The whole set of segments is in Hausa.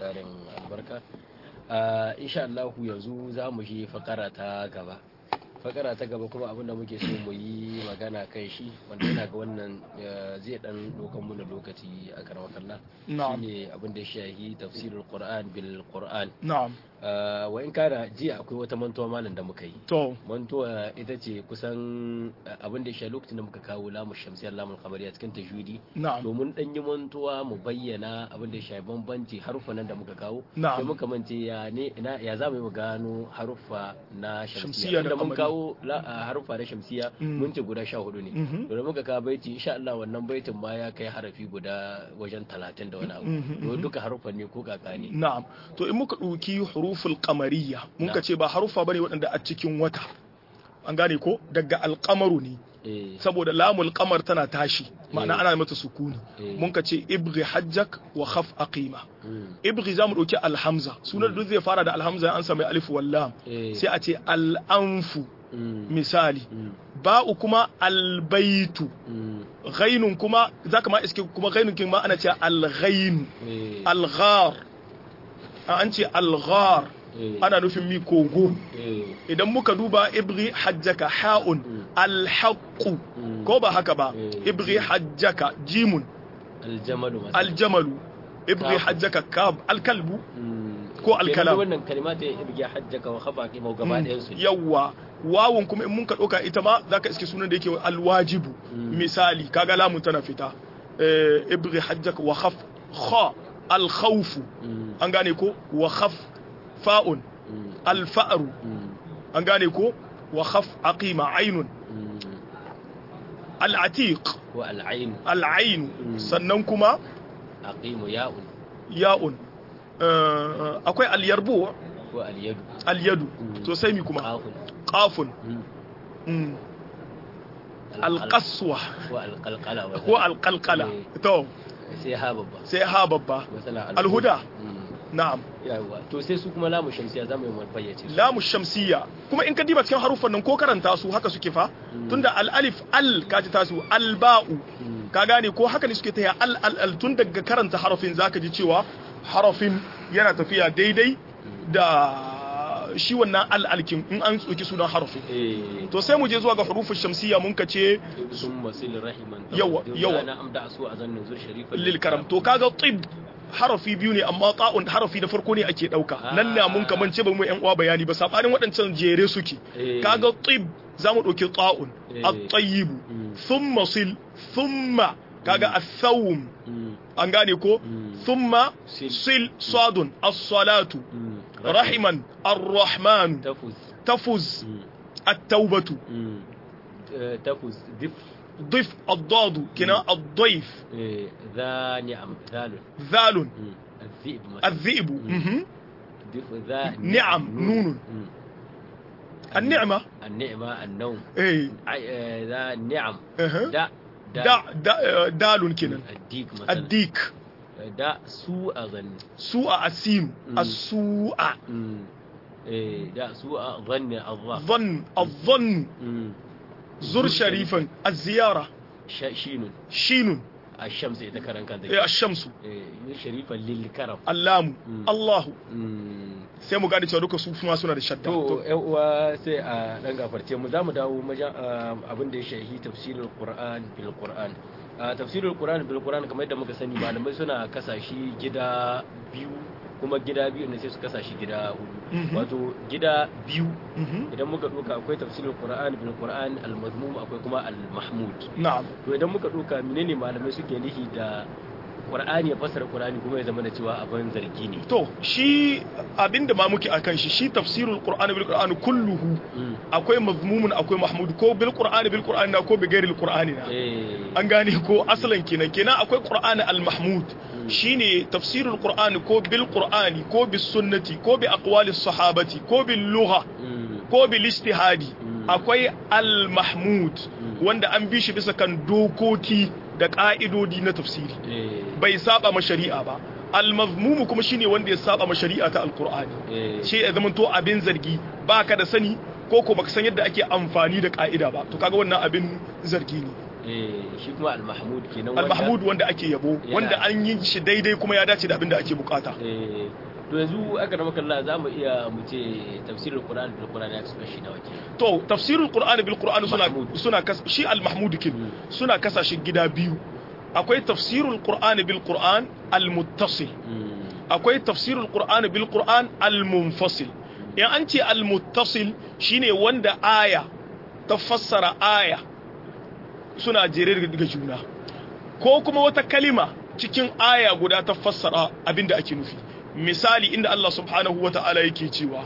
tarin albarka insha Allah yanzu za mu shi fakara ta gaba fakara ta gaba kuma abinda muke so mu yi magana kan shi wanda yana ga wannan zai dan dokan mu lokaci a karamar kalla shine abin da ya shahi tafsirul qur'an bil qur'an na'am wa in kana jiya akwai wata mantuwa malam da muka yi to mantuwa ita ce kusan abin da ya shahi lokacin da muka kawo lamu shamsiyar lamun kamariya cikin tajwidi na'am domin dan yi mantuwa mu bayyana abin da ya shafi bambanci harufan nan da muka kawo Na'am. sai muka mance ya ne ina ya za mu yi mu gano haruffa na Shamsiyya shamsiya da da mun kamari. kawo la- a haruffa na shamsiya Mm. mun ce guda sha hudu ne Mhm. to da muka kawo baiti insha Allah wannan baitin ma ya kai harafi guda wajen talatin da wani abu Mhm, to mhm. duka haruffan ne ko kaka ne na'am to in muka ɗauki huruful qamariyya mun ka Na'am. ce ba harufa bane waɗanda a cikin wata an gane ko daga alqamaru ne eh saboda lamul qamar tana tashi ma'ana Eh. ana mata sukuni Eh. mun ka ce ibghi hajjak wa khaf aqima mm, ibghi zamu ɗauki alhamza sunan da duk zai fara da alhamza an sami alif wal lam eh sai a ce al'anfu mm, misali mm, ba'u kuma albaitu mm, ghainun kuma zaka ma iske kuma ghainun kin ma ana ce alghain eh, alghar an ce alghar eh, ana nufin mi kogo eh, idan muka duba ibri hajjaka ha'un alhaqqu Mm. ko ba haka ba Eh. ibri hajjaka jimun aljamalu masal. aljamalu ibri Kaf. hajjaka kab alkalbu Mm. ko alkalam. Kenan wannan kalmata ya ibge hajjaka wa khaba qima gaba ɗayan su yawwa wawun kuma in mun ka ɗauka ita ma zaka iske sunan da yake alwajibu Mm. misali kaga lamun tana fita Eh, ibri hajjaka wa khaf kha alkhawfu Mm, an gane ko wa khaf fa'un mm, alfa'ru mm, an gane ko wa khaf aqima ainun mm. al'atiq ko al'ain al'ain Mm. sannan kuma aqimu ya'un ya'un Eh, akwai al-yarbu ko al-yadu al-yadu Mm. to sai mi kuma qafun qafun mm, Mm. alqal- al-qaswa ko alqalqala wa ko al-qalqala Eh. to sai ha babba sai ha babba masala Alhuda. Mm, na'am yawa to sai su kuma lamu shamsiya zamu yi mu fayyace su lamu shamsiyya kuma in ka diba cikin haruffan nan ko karanta su haka suke fa Mm. tunda al-alif al kaji tasu al-ba'u Mm, ka gane ko haka ne suke taya al al al tun daga karanta harafin zaka ji cewa harafin yana tafiya daidai da shi wannan al alkin in an tsoki sunan harafin eh to sai mu je zuwa ga hurufin shamsiyya mun kace summa sil rahiman Yawa, yawa. na amda su a zannin zur sharifan lil karam to kaga tib harafi biyu ne amma ta'un harafi na farko ne ake dauka nan na mun kaman ce ba mu yan uwa bayani ba sabanin waɗancan jere suke Eh. kaga tib zamu dauki ta'un Eh. at-tayyib Mm. thumma sil thumma kaga ath-thawm Mm, an gane ko Mm. thumma Sil. sil sadun as-salatu mm. rahiman ar-rahman tafuz tafuz Mm, at-taubatu mm. Eh, tafuz dif ضف الضاد كنا الضيف eh, ذا نعم ذال ذال Mm, الذئب مثلا الذئب مهم. دف ذا نعم، نون. Mm. النعمة النعمة النوم ايه عي- آه، ذا نعم اها دا دا دا دال كنا الديك مثلا الديك دا سوء ظن سوء السين مم. السوء مم. إيه، دا سوء ظن الظا ظن الظن مم. زر شريفا الزيارة ش- شين شين الشمس إذا كان كان إيه، الشمس إيه، شريفا للكرم اللام مم. الله مم. sai mu gane cewa duka su kuma suna da shadda to yan uwa sai a dan gafarce mu za mu dawo maja abin da ya shahi tafsirul qur'an bil qur'an a tafsirul qur'an bil qur'an kamar yadda muka sani malamai suna kasashi gida biyu kuma gida biyu ne sai su kasashi gida hudu Mhm. wato gida biyu Mhm. idan muka duka akwai tafsirul qur'an bil qur'an al mazmum akwai kuma al mahmud na'am to idan muka duka menene malamai suke nihi da qur'ani ya fassara qur'ani kuma ya zama da cewa abin zargi ne to shi abinda ma muke akan shi shi tafsirul qur'ani bil qur'ani kulluhu Mm. akwai mazmumun akwai mahmud ko bil qur'ani bil qur'ani na ko bi ghairil qur'ani na eh an gane ko asalan kenan kenan akwai qur'ani al mahmud shine tafsirul qur'ani ko bil qur'ani ko bis sunnati ko bi aqwalis sahabati ko bil lugha Mm. ko bil ijtihadi Mm. akwai al mahmud wanda an bi shi bisa kan dokoki da ka'idodi na tafsiri eh bai saba ma shari'a ba al-mazmumu kuma shine wanda ya saba ma shari'a ta alqur'ani eh shi ya zama to abin zargi baka da sani ko ko baka san yadda ake amfani da ka'ida ba to kaga wannan abin zargi ne eh shi kuma al-mahmud kenan al-mahmud wanda ake yabo Yana- wanda an yi shi daidai kuma ya dace da abin da ake bukata eh to yanzu aka rama kalla za mu iya mu ce tafsirin qur'ani bil qur'ani ya kasu kashi nawa kenan to tafsirul qur'ani bil qur'ani suna Mahmud. suna kas shi al-mahmud kin Mm. suna kasa shi gida biyu akwai tafsirul qur'ani bil qur'an al-muttasil Mm. akwai tafsirul qur'ani bil qur'an al-munfasil in an ce al-muttasil shine wanda aya ta fassara aya suna jere daga juna ko kuma wata kalima cikin aya guda ta fassara abinda ake nufi misali inda Allah subhanahu wa ta'ala yake cewa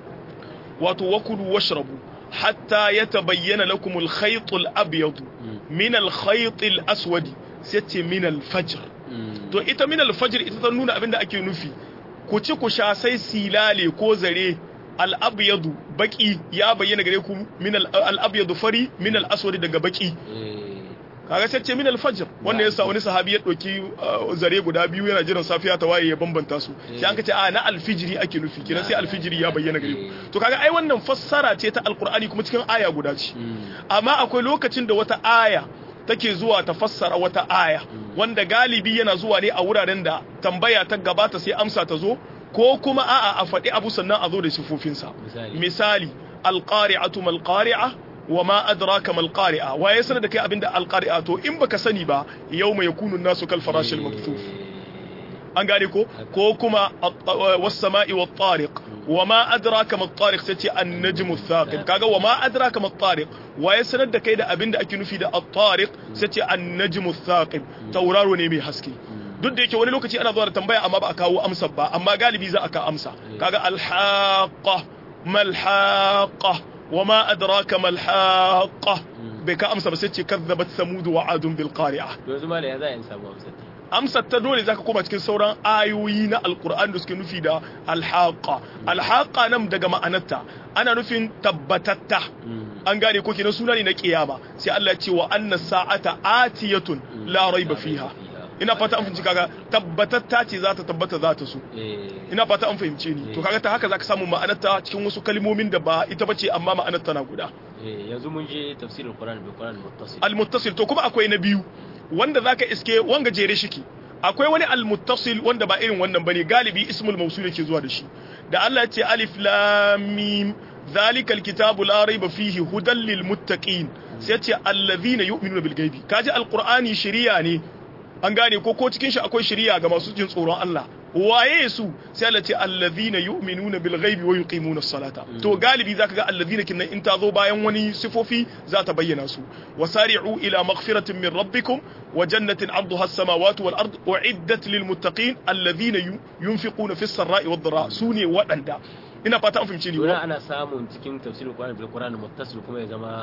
wato wakulu washrabu hatta yatabayyana lakum al-khayt al-abyad min al-khayt al-aswad sai ce min al-fajr Mm. to ita min al-fajr ita ta nuna abinda ake nufi ku ci ku sha sai silale ko zare al-abyad baki ya bayyana gare ku min al-abyad fari min al-aswad daga baki eh kaga sai ce min al-fajr wanda yasa wani sahabi ya dauki uh, zare guda biyu yana jiran safiya ta waye ya bambanta su sai an ka ce a na al-fijri ake nufi kiran sai al-fijri ya bayyana gare ku to kaga ai wannan fassara ce ta al-qur'ani kuma cikin aya guda ce Mm. amma akwai lokacin da wata aya take zuwa ta fassara wata aya wanda galibi yana zuwa ne a wuraren da tambaya ta gabata sai amsa ta zo ko kuma a'a a faɗi abu sannan a zo da sifofinsa misali misali alqari'atu mal qari'a wa ma adraka mal qari'a wa ya sanar da kai abinda alqari'a to in baka sani ba yawma yakunu an-nasu kal farashil makthuf an gane ko ko kuma was sama'i wat tariq wa ma adraka mat tariq sace an-najmu thaqib kaga wa ma adraka mat tariq wa ya sanar da kai da abinda ake nufi da at-tariq sace an-najmu thaqib tauraro ne mai haske duk da yake wani lokaci ana zuwa da tambaya amma ba a kawo amsa ba amma galibi za a ka amsa kaga al-haqqa mal haqqa wa ma adraka mal haqqa bai ka amsa ba sai ce kazzabat samud wa adun bil qari'ah to yanzu mala ya za a yi samu amsar amsar ta dole zaka koma cikin sauran ayoyi na alkur'an da suke nufi da alhaqa alhaqa nan daga ma'anarta ana nufin tabbatatta an gane ko kenan suna ne na kiyama sai Allah ya ce wa anna sa'ata atiyatun la raiba fiha ina fata an fahimci kaga tabbatatta ce za ta tabbata za ta so eh ina fata an fahimce ni to kaga ta haka zaka samu ma'anarta cikin wasu kalmomin da ba ita bace amma ma'anarta na guda eh yanzu mun je tafsirin qur'ani bil qur'ani muttasil almuttasil to kuma akwai na biyu wanda zaka iske wanga jere shiki akwai wani almuttasil wanda ba irin wannan bane galibi ismul mawsul yake zuwa da shi da Allah ya ce alif lam mim zalika alkitabu la raiba fihi hudan lil muttaqin sai ya ce allazina yu'minuna bil ghaibi kaji alqur'ani shari'a ne an gane ko ko cikin shi akwai shari'a ga masu jin tsoron Allah waye su sai Allah ce allazina yu'minuna bil ghaibi wa yuqimuna as-salata to galibi zaka ga allazina kinnan in ta zo bayan wani sifofi za ta bayyana su wasari'u ila maghfiratin min rabbikum wa jannatin 'arduha as-samawati wal ard u'iddat lil muttaqin allazina yunfiquna fis sarra'i wad dharra sune wadanda ina fata an fahimce ni Dole ana samun cikin tafsirin qur'ani bil qur'ani muttasil kuma ya zama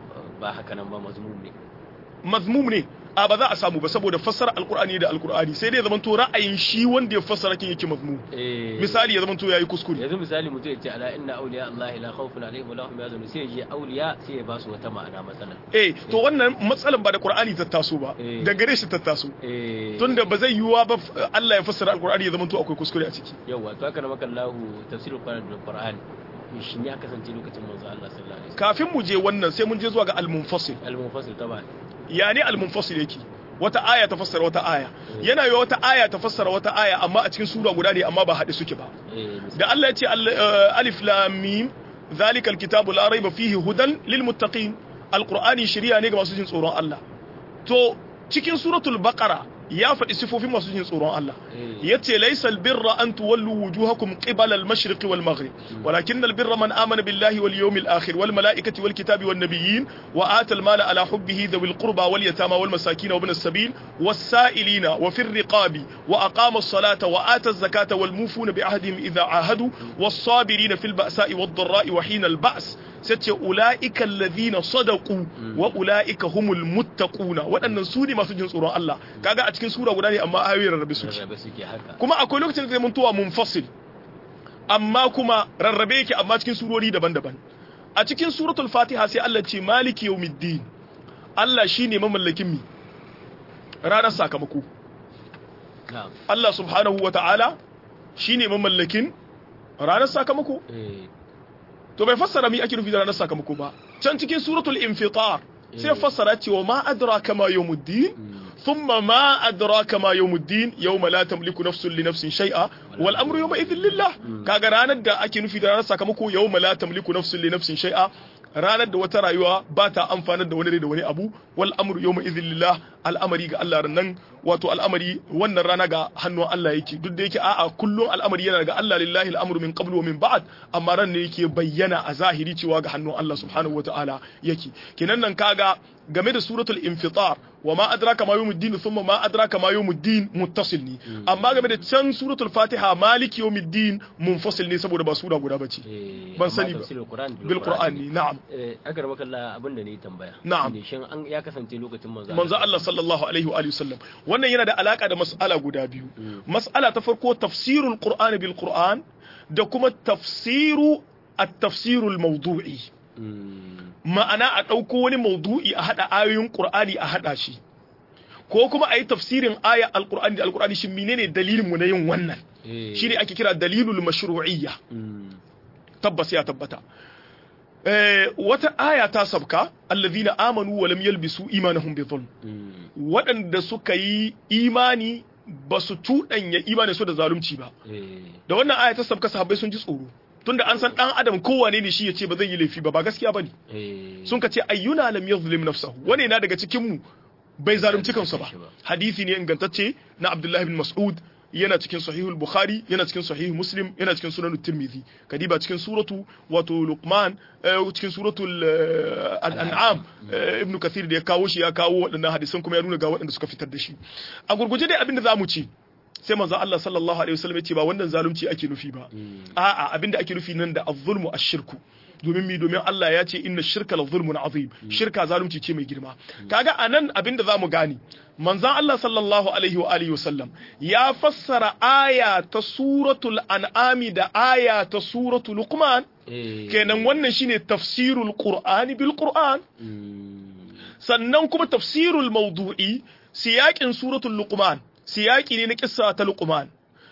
ba haka nan ba mazmum ne mazmum ne a ba za a samu ba saboda fassara alkur'ani da alkur'ani sai dai ya zamanto ra'ayin shi wanda ya fassara kin yake mazmum eh misali ya zamanto yayi kuskure yanzu misali mutum ya ce ala inna awliya Allah la khawfun alaihim wa lahum yahzanun sai ya je awliya sai ya ba su wata ma'ana matsalan eh to wannan matsalan ba da qur'ani ta taso ba Eh. da gare shi ta taso eh tunda ba zai yiwuwa ba f- Allah ya fassara alkur'ani ya zamanto akwai kuskure a ciki yawa to haka na maka Allah tafsirul qur'ani bil qur'ani shin ya kasance lokacin manzo Allah sallallahu alaihi wasallam kafin mu je wannan sai mun je zuwa ga al-munfasil al-munfasil taban ya ne al-munfasil yake wata aya ta fassara wata aya yana yi wata aya ta fassara wata aya amma a cikin sura guda ne amma ba haɗe suke ba eh da Allah ya ce al- eh, alif lam mim zalika alkitabu la raiba fihi hudan lil muttaqin alqur'ani shari'a ne ga masu jin tsoron Allah to cikin suratul baqara ya faɗi sifofin masu jin tsoron Allah eh yace laysa albirra an tuwallu wujuhakum qibala al-mashriq wal maghrib walakin albirra man amana billahi wal yawmil akhir wal malaikati wal kitabi wan nabiyyin wa ata al-mala ala hubbihi dhawil qurba wal yatama wal masakin wa ibn as-sabil was sa'ilina wa fir riqabi wa aqama as-salata wa ata az-zakata wal mufuna bi ahdihim idha ahadu was sabirina fil ba'sa'i wad dharra'i wa hina al-ba's sace ula'ika alladhina sadaqu wa ula'ika humul muttaquna waɗannan su ne masu jin tsoron Allah kaga a cikin sura guda ne amma ayoyin rarrabe suke rarrabe suke haka kuma akwai lokacin da zai muntuwa munfasil amma kuma rarrabe yake amma cikin surori daban-daban a cikin suratul fatiha sai Allah ce maliki yawmiddin Allah shine mamallakin mi ranar sakamako na'am Allah subhanahu wata'ala shine mamallakin ranar sakamako eh to bai fassara mi ake nufi da ranar sakamako ba can cikin suratul infitar sai ya fassara cewa ma adraka ma yawmuddin thumma ma adraka ma yawmuddin yawma la tamliku nafsun li nafsin shay'a wal amru yawma idhin lillah kaga ranar da ake nufi da ranar sakamako yawma la tamliku nafsun li nafsin shay'a ranar da wata rayuwa ba ta amfanar da wani da wani abu wal amru yawma idhin lillah al'amari ga Allah nan wato al'amari wannan rana ga hannun Allah yake duk da yake a'a kullum al'amari yana ga Allah lillahi al'amru min qablu wa min ba'd amma ran ne yake bayyana a zahiri cewa ga hannun Allah subhanahu wata'ala yake kenan nan kaga game da suratul infitar wa ma adraka ma yawmuddin thumma ma adraka ma yawmuddin muttasil ne amma game da can suratul fatiha maliki yawmiddin munfasil ne saboda ba sura guda bace ban sani ba bil qur'an ne na'am eh agar makalla abinda ne tambaya Na'am. ne shin an ya kasance lokacin manzo manzo Allah sallallahu alaihi wa alihi wasallam wannan yana da alaka da mas'ala guda biyu mas'ala ta farko tafsirul qur'ani bil qur'an da kuma tafsiru at-tafsirul mawdu'i Mm. ma'ana a ɗauko wani maudu'i a haɗa ayoyin ƙur'ani a haɗa shi ko kuma a yi tafsirin aya alƙur'ani da alƙur'ani shi menene dalilin mu na yin wannan Eh. shine ake kira dalilul mashru'iyya Mm. tabbas ya tabbata eh, wata aya ta sabka allazina amanu wa lam yalbisu imanahum bi dhulm Mm. waɗanda suka yi imani ba su tuɗanya imanin su da zalunci ba Eh. da wannan aya ta sabka sahabbai sun ji tsoro tunda an san dan adam kowane ne shi ya ce ba zai yi laifi ba ba gaskiya bane Eh. sun ka ce ayyuna lam yadhlim nafsahu wani na daga cikin mu bai zalunci kansa ba hadisi ne ingantacce na Abdullah ibn Mas'ud yana cikin sahihul Bukhari yana cikin sahih Muslim yana cikin sunan Tirmidhi kadiba cikin suratu wato Luqman eh, cikin suratul eh, al-an'am eh, ibn Kathir da ya kawo shi ya kawo waɗannan hadisan kuma ya nuna ga waɗanda suka fitar da shi a gurguje dai abin da zamu ce sai manzo Allah sallallahu alaihi wasallam ya ce ba wannan zalunci ake nufi ba a'a abinda ake nufi nan da az-zulmu ash-shirku domin mi domin Allah ya ce inna shirka la zulmun azim shirka zalunci ce mai girma kaga anan abinda zamu gane manzon Allah sallallahu alaihi wa alihi wasallam ya fassara aya ta suratul an'ami da aya ta suratul luqman Eh. kenan wannan shine tafsirul qur'ani bil qur'an Mm. sannan kuma tafsirul mawdu'i siyakin suratul luqman siyaki ne na kissa ta luqman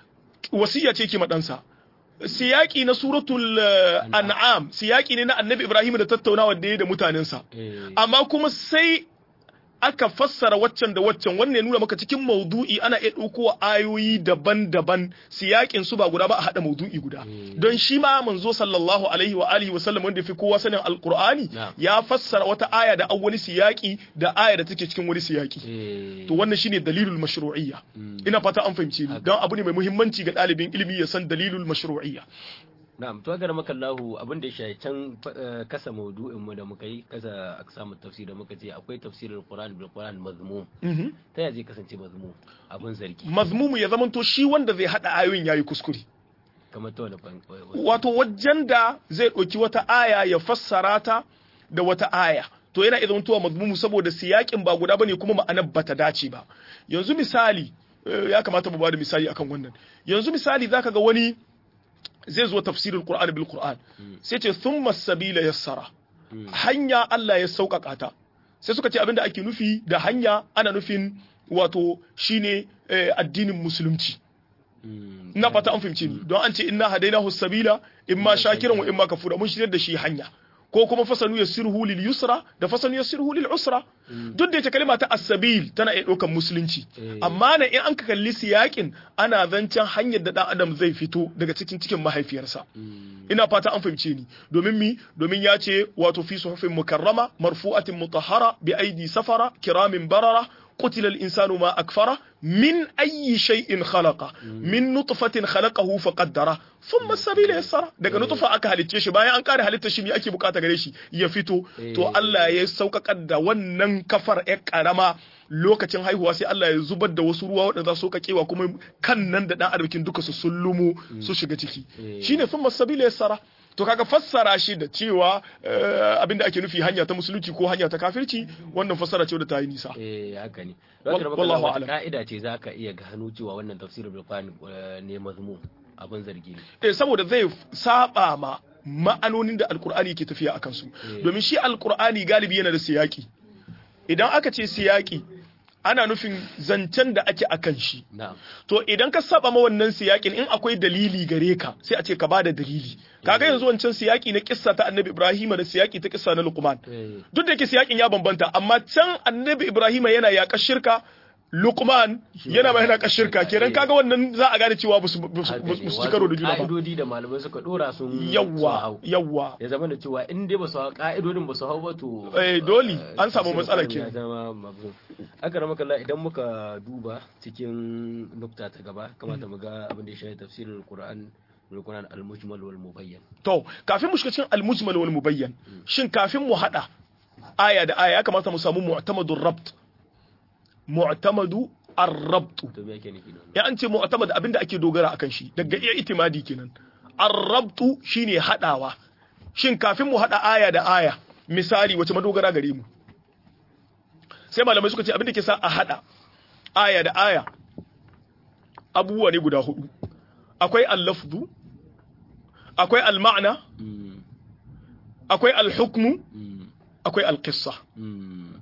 wasiya ce ke madansa siyaki na suratul eh, an'am siyaki ne na annabi ibrahim da tattaunawa da ya da mutanensa Eh. amma kuma sai aka fassara waccan da waccan wannan ya nuna maka cikin maudu'i ana iya ɗauko ayoyi daban-daban siyakin su ba guda ba a haɗa maudu'i guda don shi ma manzo sallallahu alaihi wa alihi wa sallam wanda fi kowa sanin alqur'ani Na'am. ya fassara wata aya da an wani siyaki da aya da take cikin wani siyaki Eh. to wannan shine dalilul mashru'iyya ina fata an fahimce ni don abu ne mai muhimmanci ga ɗalibin ilimi ya san dalilul mashru'iyya Na'am, to agar maka Allahu abin da ya shafi can eh, kasa maudu'in mu da muka yi kasa aksamu tafsir da muka ce akwai tafsirul Qur'an bil Qur'an mazmum. Mhm. Ta yaya zai kasance mazmum? Abin zargi. mazmumu ya zamanto shi wanda zai haɗa ayoyin yayi kuskure Kamar ta wani fan. wato wajen da zai ɗauki wata aya ya fassara ta da wata aya to yana idan tuwa mazmumu saboda siyakin ba guda bane kuma ma'anar bata dace ba yanzu misali eh, ya kamata mu bada misali akan wannan yanzu misali zaka ga wani zai zo tafsirul qur'an bil qur'an sai ce thumma sabila yassara hanya Allah ya sauƙaƙa ta sai suka ce abinda ake nufi da hanya ana nufin wato shine eh, addinin musulunci Mm. ina fata an fahimce ni don an ce inna hadainahu sabila imma shakiran wa imma kafura mun shirya da shi hanya ko kuma fasanu yassirhu lil yusra da fasanu yassirhu lil usra duk da ita kalma ta as-sabil tana iya ɗaukar musulunci Eh. amma na in an ka kalli siyakin ana zancen hanyar da dan adam zai fito daga cikin cikin mahaifiyarsa Mm. ina fata an fahimce ni domin mi domin ya ce wato fi suhufin mukarrama marfu'atin mutahhara bi aidi safara kiramin barara قتل الإنسان ما أكفره من أي شيء خلقه من نطفة خلقه فقدره ثم السبيل يسره daga nutfa aka halicce shi bayan an kare halitta shi me ake bukata gare shi ya fito to Allah ya sauƙaƙar da wannan kafar ƴar karama lokacin haihuwa sai Allah ya zubar da wasu ruwa waɗanda za su kakewa kuma kan nan da ɗan arzikin duka su sullumu su shiga ciki shine thumma sabila yassara to kaga fassara shi da cewa eh, abinda ake nufi hanya ta musulunci ko hanya ta kafirci wannan fassara ce da ta yi nisa Eh haka ne. Wal- Don wallahu wata a'lam. ka'ida ce za ka iya gano cewa wannan tafsirul bil Qur'an eh, ne mazmum abin zargi ne. eh saboda zai saba ma ma'anonin da alkur'ani ke tafiya akan su domin shi alkur'ani galibi yana da siyaki idan aka ce siyaki ana nufin zancen da ake akan shi na'am to idan ka saba ma wannan siyakin in akwai dalili gare ka sai a ce ka bada dalili kaga yanzu wancan siyaki na kissa ta annabi ibrahima da siyaki ta kissa na luqman eh duk da yake siyakin ya bambanta amma can annabi ibrahima yana yaƙar shirka luqman yana mai yaƙar shirka kenan kaga wannan za a gane cewa ba su ba su- haka ba ne. su ci karo da juna ba ka'idodi da malamai suka dora sun sun yawwa hau. yawwa ya zama da cewa in dai ba su hau ka'idodin ba su hau ba to Eh, dole, an samu tafsirin matsala Qur'ani ya kenan. zama mabzum aka rama kalla idan muka duba cikin nukta ta gaba kamata mu ga abin da ya shafi tafsirin Qur'an Qur'an al-mujmal wal mubayyan to kafin mu shiga cikin al-mujmal wal mubayyan shin kafin mu hada aya da aya ya kamata mu samu mu'tamadur rabt mu'tamadu ar-rabt to me yake nufi da wannan ya an ce mu'tamad abinda ake dogara akan shi daga iya itimadi kenan ar-rabtu shine hadawa shin kafin mu hada aya da aya misali wace madogara gare mu sai malamai suka ce abinda ke sa a hada aya da aya abubuwa ne guda hudu akwai al-lafzu akwai al-ma'na Mm, akwai al-hukmu mm, akwai al-qissa mm,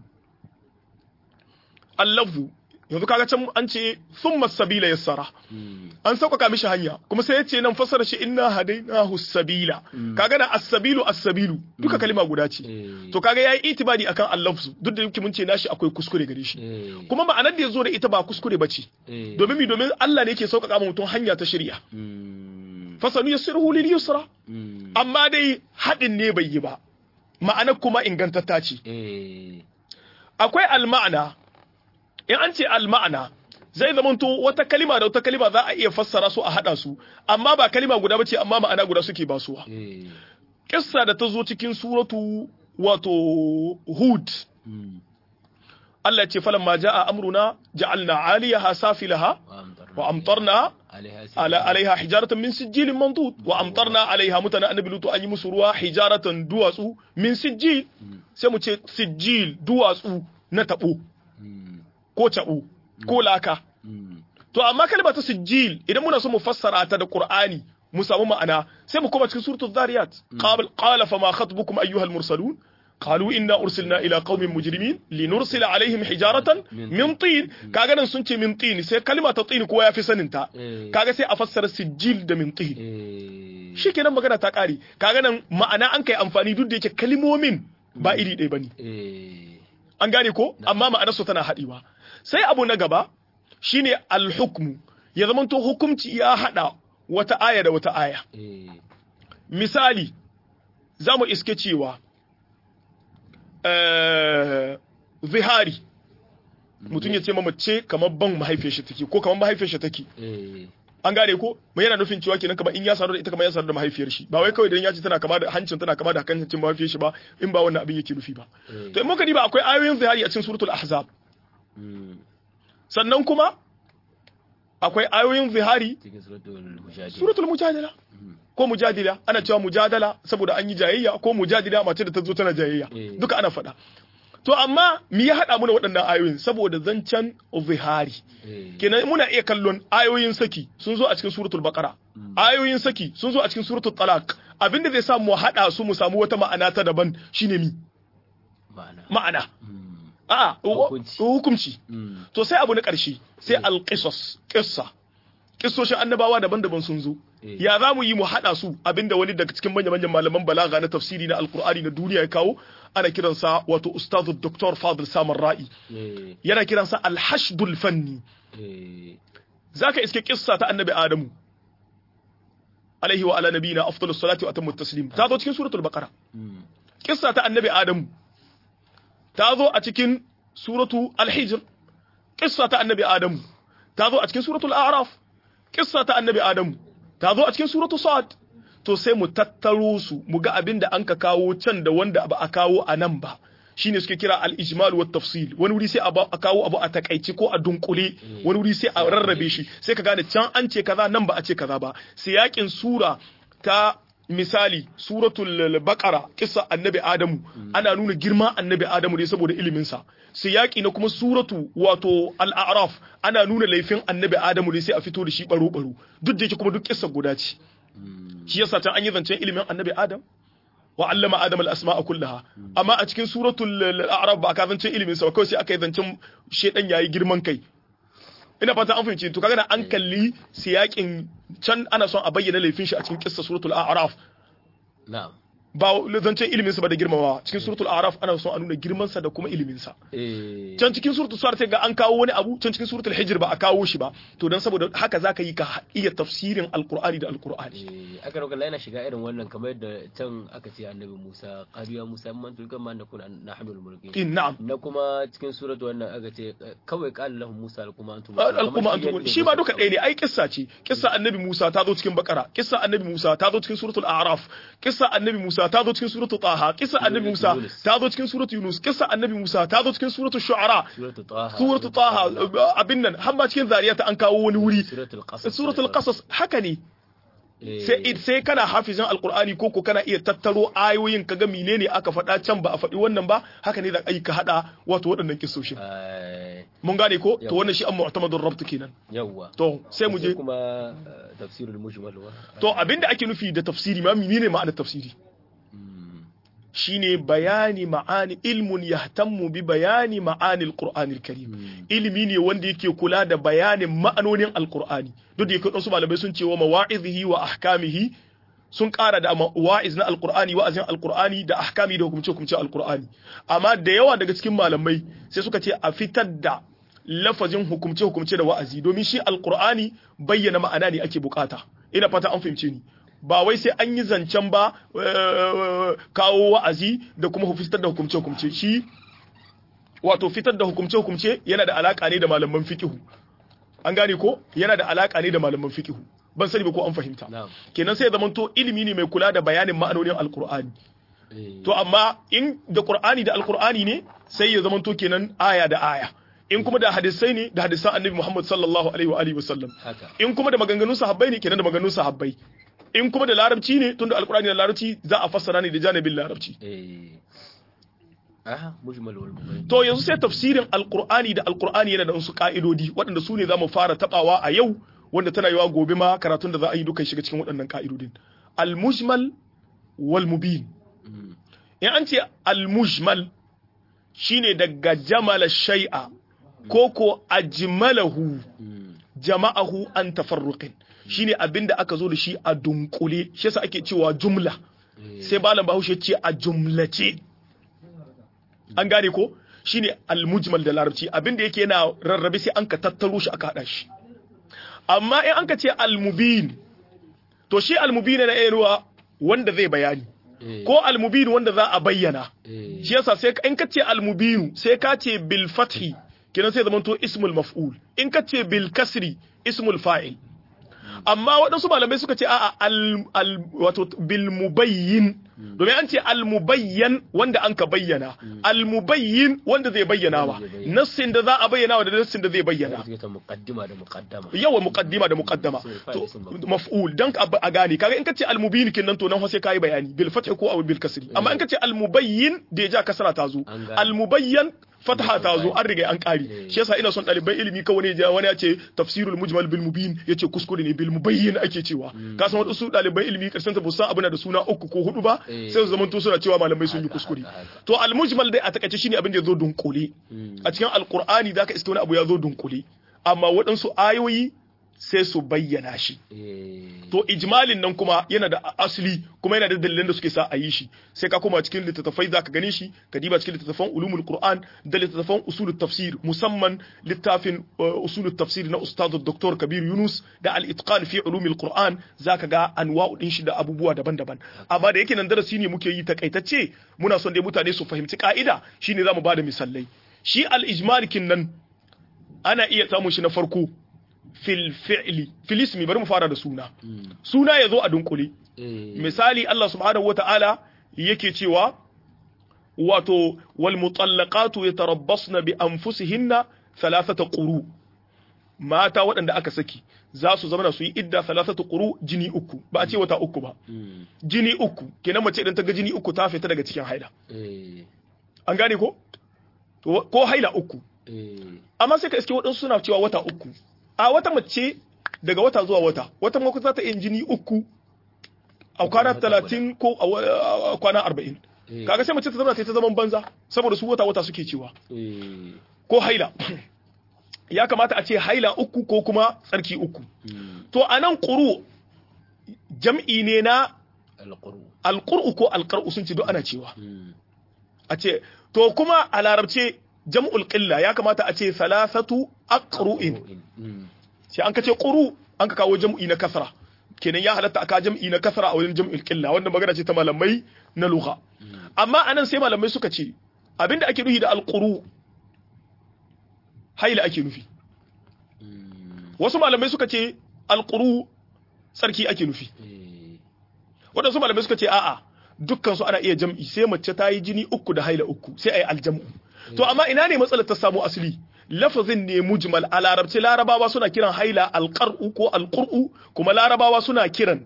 al-lafzu yanzu kaga can an ce thumma sabila yassara mm, an sauƙaƙa mishi hanya kuma sai ya ce nan fassara shi inna hadainahu sabila Mm. kaga na as-sabilu as-sabilu duka kalima guda ce eh, to kaga yayi itibadi akan al-lafzu duk da yake mun ce nashi akwai kuskure gare shi eh, kuma ma'anar da yazo da ita ba kuskure bace eh, domin mi domin Allah ne yake sauƙaƙa ma mutum hanya ta shari'a mm, fasanu yassiruhu lil yusra mm, amma dai hadin ne bai yi ba ma'anar kuma ingantatta ce eh, akwai al-ma'ana in an ce al-ma'ana zai zamanto wata kalima da wata kalima za a iya fassara su a hada su amma ba kalima guda bace amma ma'ana guda suke basuwa eh, kissa da ta zo cikin suratu wato hud mm, Allah ya ce falan ma ja'a amruna ja'alna 'aliyaha safilaha wa amtarna wa amtarna alaiha ala alaiha hijaratan min sijilin mandud wa amtarna alaiha mutana annabi lutu an yi musu ruwa hijaratan duwatsu min sijil sai mu ce sijil duwatsu na tabo Mm, ko cabo ko laka mm, to amma kalma ta sijil idan muna so mu fassara ta da qur'ani mu samu ma'ana sai mu koma cikin suratul zariyat qala qala fama khatbukum ayyuhal mursalun قالوا إنا أرسلنا إلى قوم مجرمين لنرسل عليهم حجارة من طين كاغا نان سنتي من طين سي كلمة طين كوا يافي سننتا eh, kaga sai a fassara sijil da min tin eh, shikenan magana ta kare kaga nan ma'ana an kai amfani duk da yake kalmomin ba iri ɗaya bane eh, an gane ko amma ma'anar su tana haɗewa sai abu na gaba shine al-hukmu ya zamanto hukumci ya hada wata aya da wata aya eh, misali za mu iske cewa eh, zihari mutum ya ce ma mace kamar ban mahaifiyar shi take ko kamar mahaifiyar shi take eh, an gane ko mai yana nufin cewa kenan kamar in ya sadu da ita kamar ya sadu da mahaifiyar shi ba wai kawai dan ya ce tana kama da hancin tana kama da hancin mahaifiyar shi ba in ba wannan abin yake nufi ba eh, to in muka diba akwai ayoyin zihari a cikin suratul ahzab mm, sannan kuma akwai ayoyin zihari cikin suratul mujadila suratul mujadala ko mujadila ana cewa mujadala saboda an yi jayayya ko mujadila mace da ta zo tana jayayya Eh. duka ana faɗa to amma me ya haɗa muna waɗannan ayoyin saboda zancen zihari eh, kenan muna iya kallon ayoyin saki sun zo a cikin suratul baqara ayoyin saki sun zo a cikin suratul talaq abinda zai sa mu haɗa su mu samu wata ma'ana ta daban shine mi ma'ana ma'ana mm, a'a Hukunci. hukunci mm, to sai abu na ƙarshe sai alƙisas ƙissa ƙissoshin annabawa daban-daban sun zo Eh. ya za mu yi mu haɗa su abinda wani daga cikin manya-manyan malaman balaga na tafsiri na alkur'ani na duniya ya kawo ana kiransa wato ustazu doktor fadil samar ra'i eh, yana kiransa alhashdul fanni eh, zaka iske kissa ta annabi adamu alaihi wa ala nabiyina afdalus salati wa atammu taslim ta zo cikin suratul baqara mm, kissa ta annabi adamu ta zo a cikin suratu al-hijr kissa ta annabi adamu ta zo a cikin suratul a'raf kissa ta annabi adamu ta zo a cikin suratu sad to sai mu tattaro su mu ga abin da an ka kawo can da wanda ba a kawo a nan ba shine suke kira al-ijmal wa tafsil wani wuri sai a ba- a kawo abu a takaice ko a dunkule wani wuri sai a rarrabe shi sai ka gane can an ce kaza nan ba a ce kaza ba siyakin sura ta misali suratul baqara kissa annabi adamu ana nuna girma annabi adamu ne saboda ilimin sa siyaki na kuma suratu wato al-a'raf ana nuna laifin annabi adamu ne sai a fito da shi baro baro duk da yake kuma duk kissa guda ce mm, shi yasa can an yi zancen ilimin annabi adam wa allama adama al-asma'a kullaha amma a cikin suratul a'raf ba ka zancen ilimin sa kawai sai aka yi zancen shedan yayi girman kai ina fata an fahimci to kaga an kalli siyakin can ana son a bayyana laifin shi a cikin kissa suratul a'raf na'am ba zancen ilimin sa ba da girmamawa cikin suratul a'raf ana son a nuna girman sa da kuma ilimin sa eh can cikin suratul suwar sai ga an kawo wani abu can cikin suratul hijr ba a kawo shi ba to dan saboda haka zaka yi ka iya tafsirin alqur'ani da alqur'ani eh aka roƙa yana shiga irin wannan kamar yadda can aka ce annabi Musa qadiya Musa man tulkan ma nakuna nahmil mulkin in na'am na kuma cikin suratu wannan aka ce kawai qala lahum Musa alkuma antum al'umma antum shi ma duka ɗaya ne ai kissa ce kissa annabi Musa ta zo cikin bakara kissa annabi Musa ta zo cikin suratul a'raf kissa annabi Musa ta zo cikin suratul taha kissa annabi Musa ta zo cikin suratul yunus kissa annabi Musa ta zo cikin suratul shu'ara suratul taha suratul taha abin nan har ma cikin zariyata an kawo wani wuri suratul qasas suratul qasas haka ne Eh, sai sai kana hafizin alqur'ani ko ko kana iya tattaro ayoyin kaga menene aka faɗa can ba a faɗi wannan ba haka ne da ai ka hada wato waɗannan kissoshin eh, mun gane ko to Yawwa. wannan shi an mu'tamadur rabt kenan yawwa to sai mu je kuma eh, tafsirul mujmal wa to abinda ake nufi da tafsiri ma menene ma'anar tafsiri Mm, shine bayani ma'ani ilmun yahtammu bi bayani ma'ani alqur'anil karim mm, ilimi ne wanda yake kula da bayanin ma'anonin alqur'ani duk da yake wasu malamai sun ce wa mawa'izihi wa ahkamihi sun ƙara da wa'iz na alqur'ani wa'azin alqur'ani da ahkami da hukumce hukumce alqur'ani amma da yawa daga cikin malamai sai suka ce a fitar da lafazin hukumce hukumce da wa'azi domin shi alqur'ani bayyana ma'ana ne ake bukata ina fata an fahimce ni ba wai sai an yi zancen ba eh, kawo wa'azi da kuma fitar da hukumce hukumce shi wato fitar da hukumce-hukumce yana da alaka ne da malaman fikihu an gane ko yana da alaka ne da malaman fikihu ban sani ba ko an fahimta na'am kenan sai ya zamanto ilimi ne mai kula da bayanin ma'anonin alkur'ani eh, to amma in da qur'ani da alkur'ani ne sai ya zamanto kenan aya da aya in kuma da hadisai ne da hadisan annabi Muhammad sallallahu alaihi wa alihi wasallam haka in kuma da maganganun sahabbai ne kenan da maganganun sahabbai in kuma da larabci ne tunda alkur'ani da larabci za a fassara ne da janibin larabci eh aha mujmal wal mubayyin To yanzu sai tafsirin Alƙur'ani da Alƙur'ani yana da wasu ƙa'idodi waɗanda su ne za mu fara taɓawa a yau wanda tana yiwa gobe ma karatun da za a yi duka shiga cikin waɗannan ƙa'idodin. Al-mujmal wal mubin. Mm, In an ce al-mujmal shine daga jamala shay'a ko ko ajmalahu mm, jama'ahu an tafarruqin shine abinda aka zo da shi a dunkule shi yasa ake cewa jumla eh, sai malam bahaushe ce a jumlace an gane ko shine al-mujmal da larabci abinda yake yana rarrabe sai an ka tattaro shi aka hada shi amma in an ka ce al-mubin to shi al-mubin na yanuwa wanda zai bayani eh, ko al-mubin wanda za a bayyana eh, shi yasa sai in ka ce al-mubin sai ka ce bil fathi kenan sai zamanto ismul maf'ul in ka ce bil kasri ismul fa'il amma waɗansu malamai suka ce a'a al, al wato bil mubayyin domin an ce al mubayyan wanda an ka bayyana al mubayyin wanda zai bayyana wa Wanda zai bayyana. nassin da za a bayyana wa da nassin da zai bayyana suke ta muqaddima da muqaddama yawa muqaddima da muqaddama Sai fa'il to ism maf'ul. maf'ul dan ka a gane kaga in kace al mubin kin nan to nan sai kai bayani bil fath ko aw bil kasri amma in kace al mubayyin da ya ja kasra ta zo An gane. al mubayyan fatha ta zo an riga an kari Eh. shi yasa ina son ɗaliban ilimi kawai ne ja wani ya ce tafsirul mujmal bil mubin yace kuskure ne bil mubayyin ake cewa ka san wasu ɗaliban ilimi karshen ta busan abu na da suna uku ko hudu ba Eh. sai su zamanto suna cewa malamai sun yi Haka, kuskure haka, haka. to al mujmal dai a takaice shine abin da ya zo dunkule Mm, a cikin alkur'ani zaka iska wani abu ya zo dunkule amma waɗansu ayoyi sai su bayyana shi eh, to ijmalin nan kuma yana da asali kuma yana da dalilan da suke sa a yi shi sai ka koma cikin littattafai zaka gane shi ka diba cikin littattafan ulumul qur'an da littattafan usulut tafsir musamman littafin uh, usulut tafsir na ustad dr kabir yunus da al itqan fi ulumil qur'an zaka ga anwa'u din shi da abubuwa daban-daban amma da yake nan darasi ne muke yi takaitacce muna son dai mutane su fahimci ka'ida shine zamu bada misalai shi al ijmal kin nan ana iya samun shi na farko fil fi'li fil ismi bari mu fara da suna mm, suna ya zo a dunkule eh, misali Allah subhanahu wata'ala yake cewa wato wal mutallaqatu yatarabbasna bi anfusihinna thalathata quru mata waɗanda aka saki za su zama su yi idda thalathata quru jini uku ba a ce wata uku ba mm, jini uku kenan mace idan ta ga jini uku ta fita daga cikin haila eh, an gane ko To, ko haila uku eh, amma sai ka iske waɗansu suna cewa wata uku a wata mace daga wata zuwa wata wata mako za ta yin jini uku a kwana 30 ko a kwana 40 kaga sai mace ta zama ta zaman banza saboda su wata wata suke cewa ko haila ya kamata a ce haila uku ko kuma tsarki uku to anan quru jam'i ne na alqur'u ko alqar'u sun ce duk ana cewa a ce to kuma a larabce jam'ul qilla ya kamata a ce salasatu aqru'in sai an ka ce quru an ka kawo jam'i na kasra kenan ya halatta aka jam'i na kasra a wurin jam'ul qilla wanda magana ce ta malamai na lugha amma anan sai malamai suka ce abinda ake nufi da alquru haila ake nufi wasu malamai suka ce alquru tsarki ake nufi waɗansu malamai suka ce a'a dukkan su ana iya jam'i sai mace ta yi jini uku da haila uku sai a yi aljam'u to amma ina ne matsalar ta samu asali lafazin ne mujmal a larabci larabawa suna kiran haila alqar'u ko alqur'u kuma larabawa suna kiran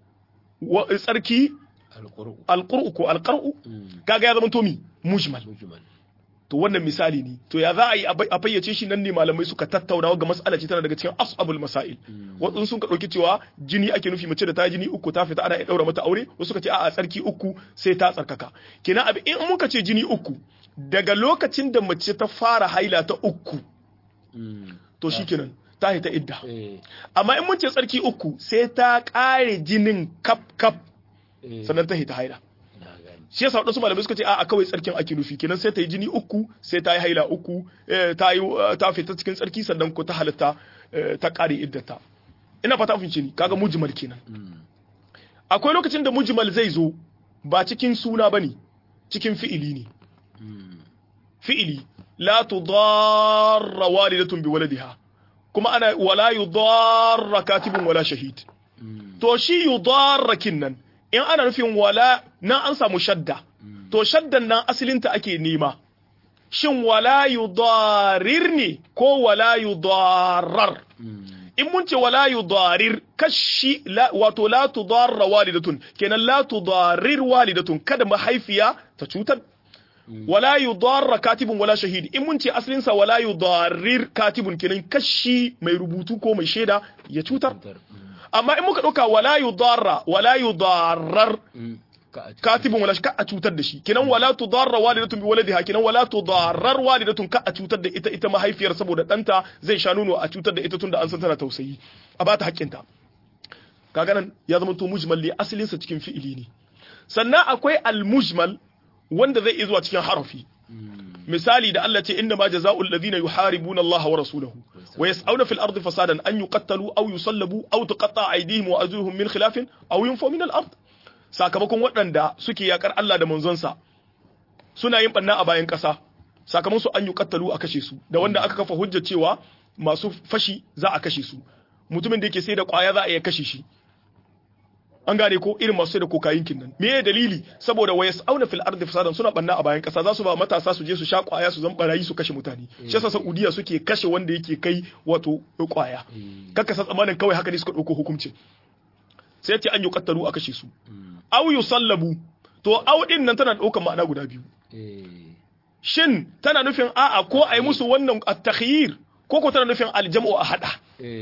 tsarki alqur'u ko alqar'u kaga ya zama to mi mujmal to wannan misali ne to ya za a yi a fayyace shi nan ne malamai suka tattauna ga mas'ala ce tana daga cikin as'abul masail wasu sun ka dauki cewa jini ake nufi mace da ta jini uku ta fita ana iya daura mata aure wasu suka ce a'a tsarki uku sai ta tsarkaka kenan abi in muka ce jini uku daga lokacin da mace ta fara haila ta uku to shikenan ta hita idda amma in mun ce tsarki uku sai ta kare jinin kap kap sannan ta hita haila shi yasa wadansu malamai suka ce a kawai tsarkin ake nufi kenan sai ta yi jini uku sai ta yi haila uku ta yi ta fita cikin tsarki sannan ko ta halatta ta kare iddata ina fata mun ni kaga mujmal kenan akwai lokacin da mujmal zai zo ba cikin suna bane cikin fi'ili ne fi'ili la tudarra walidatun biwaladiha kuma ana wala yudarra katibun wala shahid to shi yudarra kinnan in ana nufin wala nan an samu shadda to shaddan nan asalinta ake nema shin wala yudarir ne ko wala yudarar in mun ce wala yudarir kashi wato la tudarra walidatun kenan la tudarir walidatun kada mahaifiya ta cutar wala yudarra katibun wala shahid in mun ce asalin sa wala yudarir katibun kenan kashi mai rubutu ko mai shaida ya cutar amma in muka dauka wala yudarra wala yudarrar katibun wala ka a cutar da shi kenan wala tudarra walidatun bi waladiha kenan wala tudarrar walidatun ka a cutar da ita ita mahaifiyar saboda danta zai sha nono a cutar da ita tunda an san tana tausayi a bata haƙƙinta kaga nan ya zama to mujmal li asalin sa cikin fi'ili ne sannan akwai al-mujmal wanda zai iya zuwa cikin harafi misali da Allah ce inna ma jazaa'ul ladina yuharibuna Allah wa rasulahu wa yas'auna fil ardi fasadan an yuqattalu aw yusallabu aw tuqatta aydihim wa arjuluhum min khilafin aw yunfaw min al-ard sakamakon waɗanda suke yakar Allah da manzonsa suna yin banna a bayan ƙasa sakamakon su an yuqattalu a kashe su da wanda aka kafa hujja cewa masu fashi za a kashe su mutumin da yake sai da kwaya za a iya kashe shi an gane ko irin masu da kokayin kinnan me ya dalili saboda wayas auna fil ardi fasadan suna banna a bayan kasa za su ba matasa su je su sha kwaya su zan barayi su kashe mutane shi yasa Saudiya suke kashe wanda yake kai wato kwaya kakka san tsamanin kawai haka ne suka dauko hukuncin sai ce an yuqattalu a kashe su aw yusallabu to aw din nan tana daukar ma'ana guda biyu shin tana nufin a'a ko ai musu wannan at-takhyir ko ko tana nufin aljam'u a hada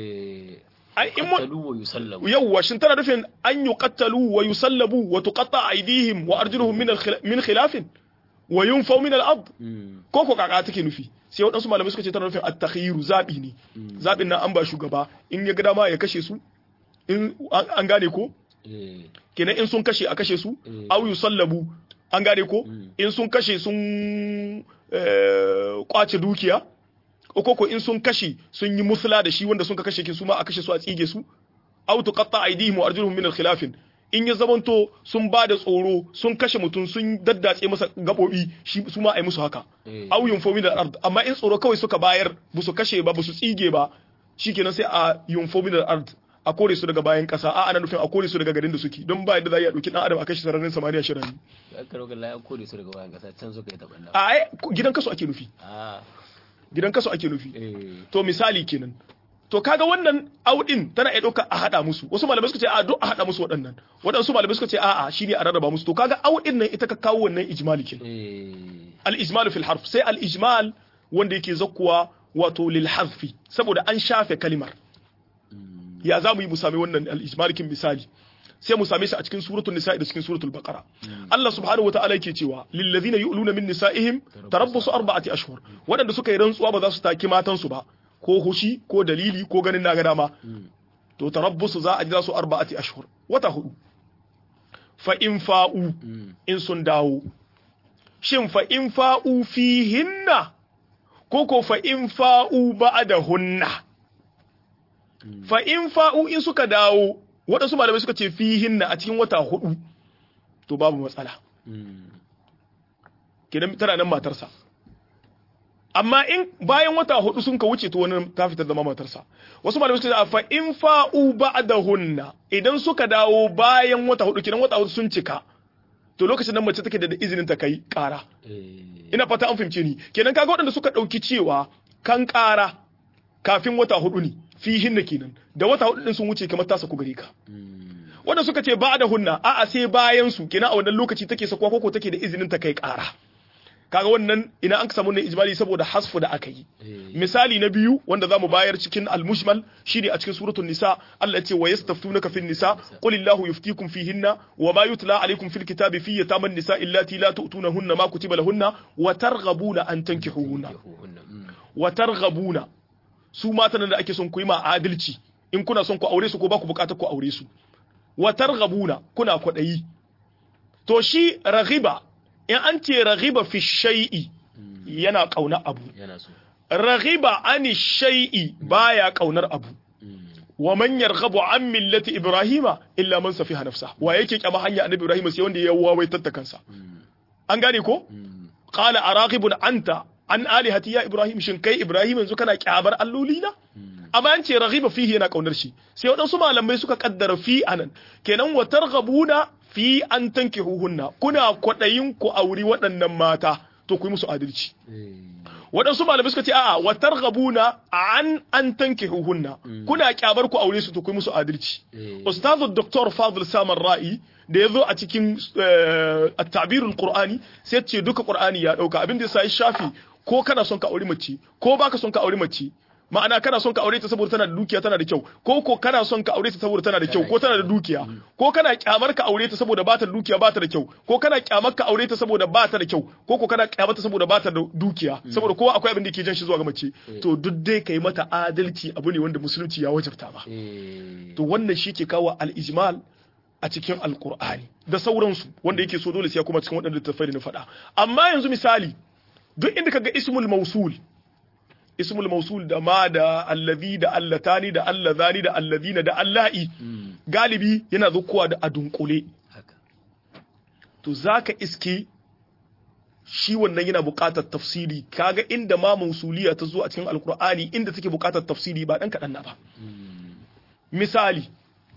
ai in mun yawwa shin tana nufin an yuqattalu wa yusallabu wa tuqatta aydihim wa arjuluhum min min khilafin wa yunfaw min al-ard ko ko kaka take nufi sai waɗansu malamai suka ce tana nufin at-takhyiru zabi ne zabin nan an ba shugaba in ya ga dama ya kashe su in an gane ko kenan in sun kashe a kashe su aw yusallabu an gane ko in sun kashe sun kwace dukiya ko ko in sun kashe sun yi musula da shi wanda sun ka kashe kin su ma a kashe su a tsige su aw tuqatta aydihim wa arjuluhum min al-khilaf in ya zamanto sun ba da tsoro sun kashe mutum sun daddatse masa gabobi shi su ma ai musu haka aw yunfo min al-ard amma in tsoro kawai suka bayar ba su kashe ba ba su tsige ba shikenan sai a yunfo min al-ard a kore su daga bayan kasa a ana nufin a kore su daga garin da suke don ba yadda za a dauki dan adam a kashe sararin samaniya shirin ya karo ga la kore su daga bayan kasa can suka yi tabanna a ai gidan kasu ake nufi gidan kasu ake nufi to misali kenan to kaga wannan audin tana iya ɗauka a haɗa musu wasu malamai suka ce a duk a haɗa musu waɗannan waɗansu malamai suka ce a'a shine a rarraba musu to kaga audin nan ita ka kawo wannan ijmali kenan al ijmal fil harf sai al ijmal wanda yake zakkuwa wato lil hazfi saboda an shafe kalimar ya za mu yi mu sami wannan al ijmal kin misali sai mu same shi a cikin suratul nisa da cikin suratul baqara Allah subhanahu wataala yake cewa lil ladina yu'luna min nisaihim tarabbusu arba'ati ashhur wadanda suka yi rantsuwa ba za su taki matan su ba ko hushi ko dalili ko ganin na ga dama to tarabbusu za a jira su arba'ati ashhur wata hudu fa in fa'u in sun dawo shin fa in fa'u fihinna ko ko fa in fa'u ba'dahunna fa in fa'u in suka dawo waɗansu malamai suka ce fihinna a cikin wata hudu to babu matsala kenan tana nan matarsa amma in bayan wata hudu sun ka wuce to wani ta fitar zama matarsa wasu malamai suka ce fa in fa'u ba'dahunna idan suka dawo bayan wata hudu kenan wata hudu sun cika to lokacin nan mace take da izinin ta kai ƙara ina fata an fahimce ni kenan kaga waɗanda suka ɗauki cewa kan ƙara kafin wata hudu ne fihin na kenan da wata hudu din sun wuce kamar ta saku gare ka wanda suka ce ba da hunna a'a sai bayan su kenan a wannan lokaci take sakuwa koko take da izinin ta kai ƙara kaga wannan ina an samu ne ijmali saboda hasfu da aka yi misali na biyu wanda zamu bayar cikin al-mushmal shine a cikin suratul nisa Allah ya ce wa yastaftunaka fin nisa qul illahu yuftikum fihinna wa ma yutla alaykum fil kitabi fi yataman nisa illati la tu'tunahunna ma kutiba lahunna wa targhabuna an tankihuhunna wa targhabuna su matan da ake son ku yi ma adalci in kuna son ku aure su ko ba ku bukatar ku aure su wa targhabuna kuna kwadayi to shi raghiba in an ce raghiba fi shay'i yana kauna abu raghiba ani shay'i baya kaunar abu wa man yarghabu an millati ibrahima illa man safiha nafsa wa yake kyama hanya annabi ibrahim sai wanda ya wawaitar ta kansa an gane ko qala araghibun anta an alihati ya ibrahim shin kai ibrahim yanzu kana kyabar alloli na amma an ce raghiba fihi yana kaunar shi sai wadansu malamai suka kaddara fi anan kenan wa targhabuna fi an tankihuhunna kuna kwadayin ku auri waɗannan mata to ku yi musu adalci waɗansu malamai suka ce a'a wa targhabuna an an tankihuhunna kuna kyabar ku aure su to ku yi musu adalci ustazu dr fadl samar ra'i da ya zo a cikin at-ta'birul qur'ani sai ce duka qur'ani ya dauka abin da ya sai shafi ko kana son ka aure mace ko baka son ka aure mace ma'ana kana son ka aure ta saboda tana da dukiya tana da kyau ko ko kana son ka aure ta saboda tana da kyau ko tana da dukiya ko kana kyamar ka aure ta saboda ba ta da dukiya ba ta da kyau ko kana kyamar ka aure ta saboda ba ta da kyau ko ko kana kyamar ta saboda ba ta da dukiya saboda kowa akwai abin da ke jan shi zuwa ga mace to duk dai kai mata adalci abu ne wanda musulunci ya wajabta ba to wannan shi ke kawo al-ijmal a cikin alkur'ani da sauransu wanda yake so dole sai ya kuma cikin waɗanda littattafai da na faɗa amma yanzu misali duk inda kaga ismul mausul ismul mausul da ma da allazi da allatani da allazani da allazina da allahi galibi yana zukuwa da adunkule to zaka iske shi wannan yana buƙatar tafsiri kaga inda ma mausuliya ta zo a cikin alkur'ani inda take buƙatar tafsiri ba dan kaɗan na ba misali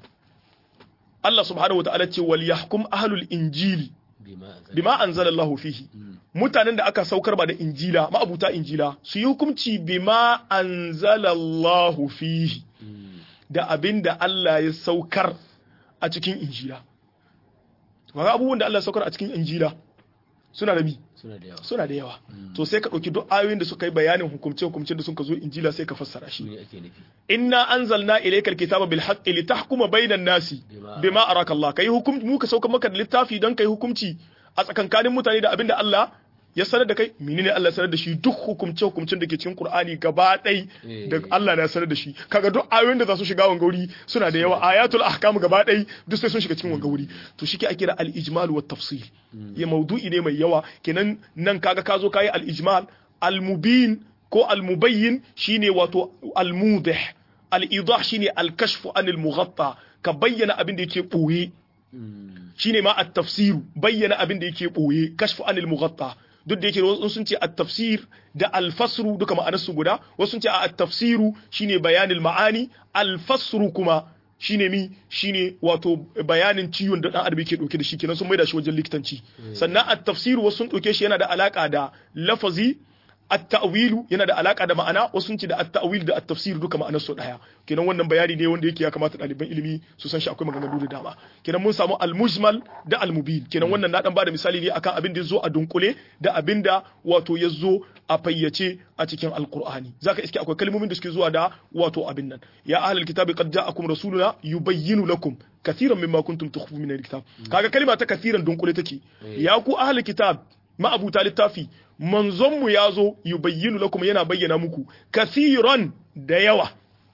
Allah subhanahu wa ta'ala ce wal yahkum ahlul injili bima anzalallahu fihi mutanen da aka saukar ba da injila ma'abuta injila su yi hukunci bima anzalallahu fihi da abin da Allah ya saukar a cikin injila kaga abubuwan da Allah ya saukar a cikin injila suna da mi suna da yawa suna da yawa to sai ka ɗauki duk ayoyin da suka yi bayanin hukumce hukumce da suka zo injila sai ka fassara shi ne ake nufi inna anzalna ilaykal kitaba bil haqqi litahkuma bainan nasi bima araka Allah kai hukum mu ka sauka maka da littafi don kai hukunci a tsakankanin mutane da abinda Allah ya sanar da kai menene Allah ya sanar da shi duk hukumce hukumcin da ke cikin Qur'ani gaba ɗai da Allah na sanar da shi kaga duk ayoyin da za su shiga wanga wuri suna da yawa ayatul ahkam gaba ɗai duk sai sun shiga cikin wanga wuri to shi ke ake da al-ijmal wa tafsil ya maudu'i ne mai yawa kenan nan kaga ka zo kayi al-ijmal al-mubin ko al-mubayyin shine wato al-mudih al-idah shine al-kashfu anil mughatta ka bayyana abin da yake boye shine ma at-tafsiru bayyana abin da yake boye kashfu anil mughatta duk da yake wasu sun ce at-tafsir da al-fasru duka ma'anarsu guda wasu sun ce a at-tafsiru shine bayanil ma'ani al-fasru kuma shine mi shine wato bayanin ciwon da dan adam yake dauke da shi kenan sun maida shi wajen likitanci sannan at-tafsiru wasu sun dauke shi yana da alaka da lafazi at-ta'wilu yana da alaka da ma'ana wasu sun ce da at-ta'wil da at-tafsir duka ma'anar su daya kenan wannan bayani ne wanda yake ya kamata ɗaliban ilimi su san shi akwai maganganu da dama kenan mun samu al-mujmal da al-mubin kenan wannan na dan bada misali ne akan abin da yazo a dunkule da abin da wato yazo a fayyace a cikin alqur'ani zaka iske akwai kalmomin da suke zuwa da wato abin nan ya ahlul kitabi qad ja'akum rasuluna yubayyinu lakum kathiran mimma kuntum tukhfuna min alkitab kaga kalma ta kathiran dunkule take ya ku ahlul kitab ma'abuta littafi manzon mu yazo yubayyinu lakum yana bayyana muku kathiran da yawa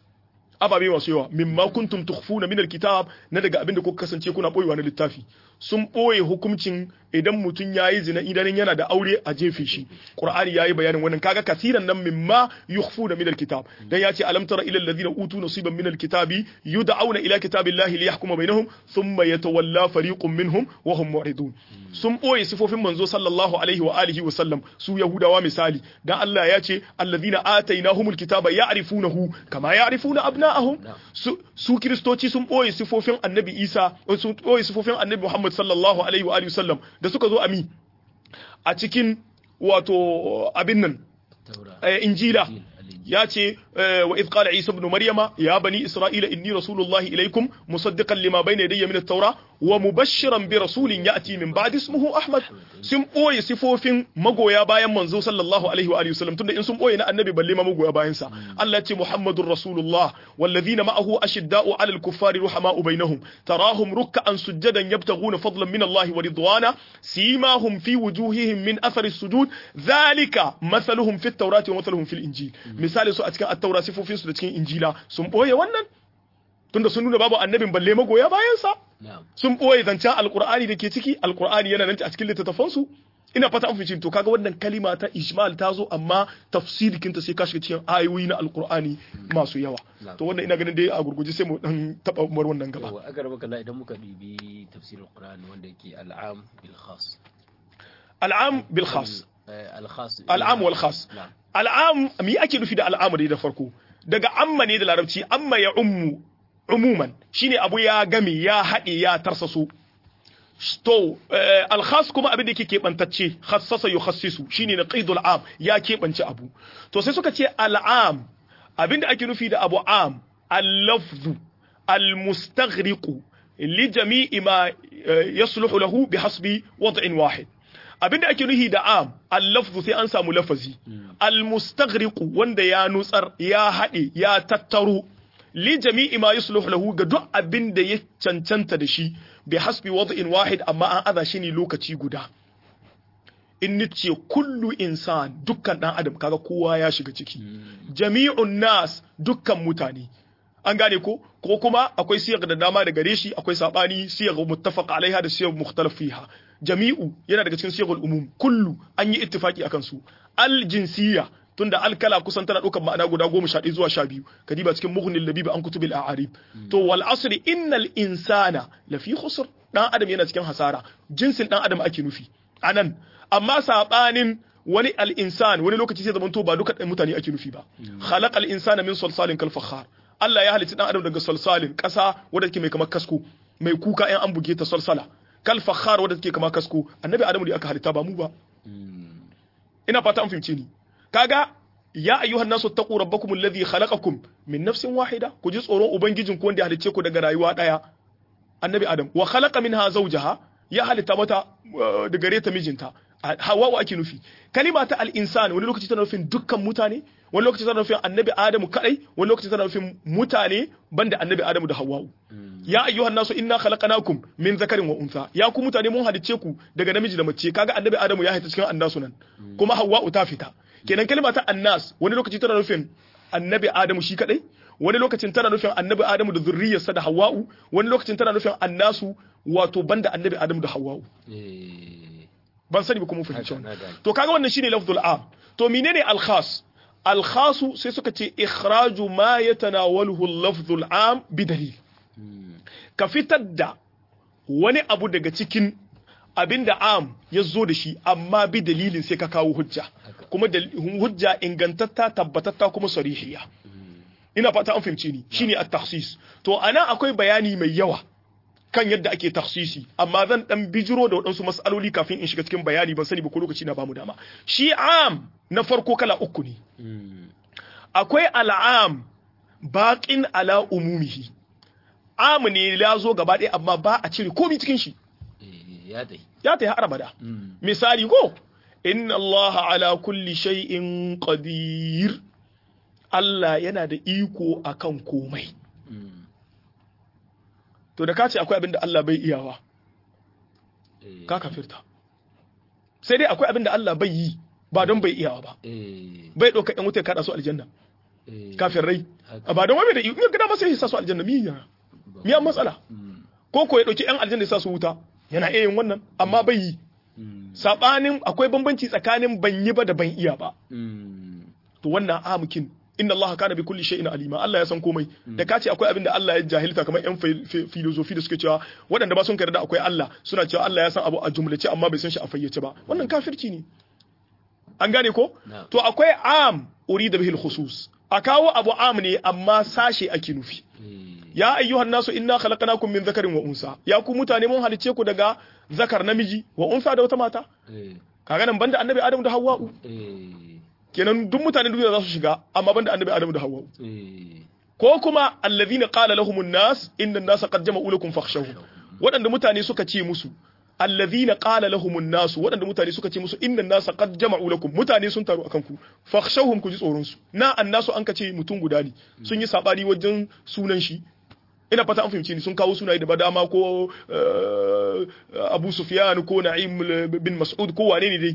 ababe masu yawa mimma kuntum tukhfuna min alkitab na daga abin da kuka kasance kuna boyewa na littafi sun boye hukuncin idan mutum yayi zina idan yana da aure a jefe shi qur'ani yayi bayanin wannan kaga kasiran nan mimma yukhfuna min alkitab dan yace alam tara ila alladhina utu nasiban min alkitabi yud'auna ila kitabillahi liyahkuma bainahum thumma yatawalla fariqun minhum wa hum mu'ridun sun boye sifofin manzo sallallahu alaihi wa alihi wa sallam su yahudawa misali dan Allah ya ce alladhina atainahumul kitaba ya'rifunahu kama ya'rifuna abna'ahum su, su kristoci sun boye sifofin annabi Isa sun boye sifofin annabi Muhammad sallallahu alaihi wa alihi wa sallam da suka zo ami a cikin wato abin nan injila ya ce wa idh qala isa ibn maryama ya bani isra'ila inni rasulullahi ilaykum musaddiqan lima bayna yadayya min at-taura wa mubashiran bi rasulin ya'ti min ba'di ismuhu ahmad sun boye sifofin magoya bayan manzo sallallahu alaihi wa alihi wasallam tunda in sun boye na annabi balle ma magoya bayan sa Allah ya ce muhammadur rasulullah walladhina ma'ahu ashidda'u 'alal kuffari ruhama'u bainahum tarahum ruk'an sujadan yabtaghuna fadlan min Allah wa ridwana simahum fi wujuhihim min athari sujud dhalika mathaluhum fit tawrati wa mathaluhum fil injil misali su a cikin at-taura sifofin su da cikin injila sun boye wannan tunda sun nuna babu annabin balle magoya bayan sa sun ɓoye zancen alkur'ani da ke ciki alkur'ani yana nan a cikin littattafansu ina fata an fice to kaga wannan kalima ta ijmal ta zo amma tafsirikin ta sai ka shiga cikin ayoyi na alkur'ani masu yawa to wannan ina ganin dai a gurguje sai mu dan taba umar wannan gaba a garba kalla idan muka bibi tafsirin qur'ani wanda yake al'am bil khas al'am bil khas al khas al'am wal khas al'am me ake nufi da al'am da farko daga amma ne da larabci amma ya ummu umuman shine abu ya game ya haɗe ya tarsaso to alkhas kuma abin da yake keɓantacce khassasa yukhassisu shine na qaidul am ya keɓance abu to sai suka ce al'am abin da ake nufi da abu am al-lafzu al-mustaghriqu li jami'i ma yasluhu lahu bi hasbi wad'in wahid abin da ake nufi da am al-lafzu sai an samu lafazi al-mustaghriqu wanda ya nutsar ya haɗe ya tattaro li jami'i ma yusluhu lahu ga duk abin da ya cancanta da shi bi hasbi wad'in wahid amma an aza shi ne lokaci guda in nice kullu insan dukkan dan adam kaga kowa ya shiga ciki jami'un nas dukkan mutane an gane ko ko kuma akwai siyar da dama da gare shi akwai sabani siyar muttafaq alaiha da siyar mukhtalaf fiha jami'u yana daga cikin siyar umum kullu an yi ittifaki akan su al jinsiyya tunda alkala kusan tana ɗaukar ma'ana guda goma sha ɗaya zuwa sha biyu kadiba cikin mughnin labibi an kutubil a'arib to wal asri innal insana lafi khusr dan adam yana cikin hasara jinsin dan adam ake nufi anan amma sabanin wani al insan wani lokaci sai zamanto ba duka mutane ake nufi ba khalaqal insana min salsalin kal fakhar Allah ya halicci dan adam daga salsalin kasa wanda take mai kamar kasko mai kuka in an buge ta salsala kal fakhar wanda take kamar kasko annabi adamu da aka halitta ba mu ba ina fata an fahimce ni kaga ya ayyuhan nasu taqu rabbakum alladhi khalaqakum min nafsin wahida ku ji tsoron ubangijin ku wanda ya halicce ku daga rayuwa daya annabi adam wa khalaqa minha zawjaha ya halitta mata da gare ta mijinta hawa ake nufi kalima ta al-insan wani lokaci tana nufin dukkan mutane wani lokaci tana nufin annabi adamu kadai wani lokaci tana nufin mutane banda annabi adamu da hawwa'u ya ayyuhan nasu inna khalaqnakum min zakarin wa untha ya ku mutane mun halicce ku daga namiji da mace kaga annabi adamu ya haita cikin annasu nan kuma hawwa'u ta fita kenan kalma ta annas wani lokaci tana nufin annabi adamu shi kadai wani lokacin tana nufin annabi adamu da zurriyarsa da hawa'u wani lokacin tana nufin annasu wato banda annabi adamu da hawa'u ban sani ba kuma fahimci wannan to kaga wannan shine lafzul am to menene al khas al khasu sai suka ce ikhraju ma yatanawaluhu al lafzul am bi dalil ka fitar da wani abu daga cikin abinda am ya zo da shi amma bi dalilin sai ka kawo hujja kuma hujja ingantatta tabbatatta kuma sarihiya ina fata an fahimce ni shine at-takhsis to ana akwai bayani mai yawa kan yadda ake takhsisi amma zan dan bijiro da waɗansu mas'aloli kafin in shiga cikin bayani ban sani ba ko lokaci na bamu dama shi am na farko kala uku ne akwai al'am baqin ala umumihi am ne ya zo gaba ɗaya amma ba a cire komai cikin shi ya dai ya ta har abada misali ko inna Allah ala kulli shay'in qadir Allah yana da iko akan komai Mm. to da ka ce akwai abin da Allah bai iyawa Eh. ka kafirta sai dai akwai abin da Allah bai yi ba don bai iyawa ba Eh. bai ɗauka ƴan wuta ya kaɗa su aljanna Eh. kafin rai Haka. ba don wai bai da iko in gida masa ya sa su aljanna mi yana mi an matsala Mm. ko ko ya ɗauki ƴan aljanna ya sa su wuta yana iya yin wannan amma bai yi Mm. sabanin akwai bambanci tsakanin ban yi ba da ban iya ba Mm. to wannan amukin inna Allah kana bi kulli shay'in alima Allah ya san komai da ka ce akwai abin da Allah ya jahilta kamar yan fi- fi- filosofi da suke cewa waɗanda ba sun da akwai Allah suna cewa Allah ya san abu a jumlace amma bai san shi a fayyace ba wannan kafirci ne an gane ko Na'am. to akwai am urida bihil khusus a kawo abu am ne amma sashe ake nufi Eh. ya ayyuhan nasu inna khalaqnakum min dhakarin wa unsa ya ku mutane mun halice ku daga zakar namiji wa unsa da wata mata Eh. kaga nan banda annabi Adam da Hawwa'u Eh. kenan duk mutanen duniya za su shiga amma banda annabi Adam da Hawwa'u Eh. ko kuma allazina qala lahumun nas inna an-nasa qad jama'u lakum fakhshawhum waɗanda mutane suka ce musu allazina qala lahumun nas waɗanda mutane suka ce musu inna an-nasa qad jama'u lakum mutane sun taru akan ku fakhshawhum ku ji tsoron su na annasu an kace mutum guda ne sun yi sabani wajen sunan shi ina fata an fahimci ni sun kawo sunaye da badama ko eh, Abu Sufyan ko Na'im bin Mas'ud ko wane ne dai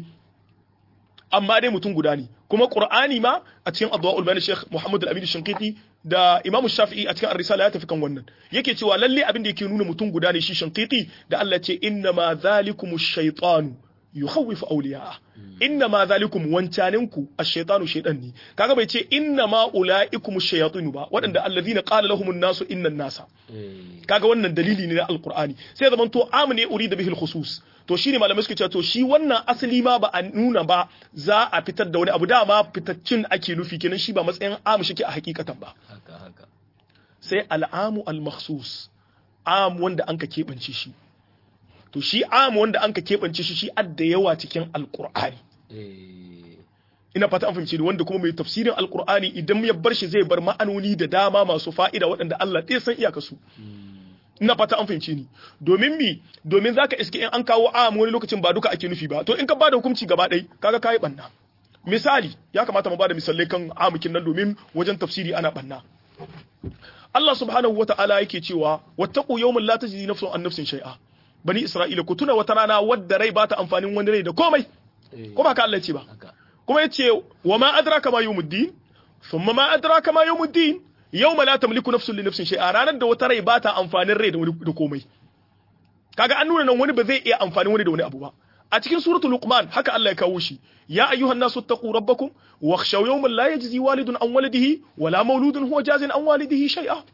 amma dai mutum guda ne kuma qur'ani ma a cikin adwaul bayan sheikh muhammad al-amin shinqiti da imamu shafi'i a cikin ar-risala ya tafi kan wannan yake cewa lalle abin da yake nuna mutum guda ne shi shinqiti da Allah ce inna ma zalikumush shaytanu yukhawwifu awliya'a inna ma zalikum wancaninku ash-shaytanu shaytan ne kaga bai ce inna ma ulaikumush shayatinu ba waɗanda allazina qala lahumun nasu innan nasa Eh. kaga wannan dalili ne na alqur'ani sai zaman to amne urida bihil khusus to shine malamai suke cewa to shi wannan asali ma ba a nuna ba za a fitar da wani abu dama fitaccin ake nufi kenan shi ba matsayin amu shike a hakikatan ba Haka haka. sai al'amu al-makhsus am wanda anka keɓance shi to shi am wanda anka keɓance shi shi adda yawa cikin alqur'ani Eh. ina fata an fahimci ni wanda kuma mai tafsirin alqur'ani idan ya bar shi zai bar ma'anoni da dama masu fa'ida waɗanda Allah ɗaya san iyakarsu ina fata an fahimci ni domin mi domin zaka iske in an kawo am wani lokacin ba duka ake nufi ba to in ka bada hukunci gaba ɗaya kaga kai banna misali ya kamata mu bada misalai kan amukin nan domin wajen tafsiri ana banna Allah subhanahu wata'ala yake cewa wattaqu yawman la tajzi nafsun an nafsin shay'a bani isra'ila ku tuna wata rana wadda rai ba ta amfanin wani rai da komai Eh. ko ba ka Allah ya ce ba Haka. kuma yace wa ma adraka ma yawmuddin thumma ma adraka ma yawmuddin yawma la tamliku nafsun li nafsin shay'a ranar da wata rai ba ta amfanin rai da wani da komai kaga an nuna nan wani ba zai iya amfanin wani da wani abu ba a cikin suratul luqman haka Allah ya kawo shi ya ayyuhan nasu taqu rabbakum wakhshaw yawman la yajzi walidun an waladihi wala mauludun huwa jazin an walidihi shay'a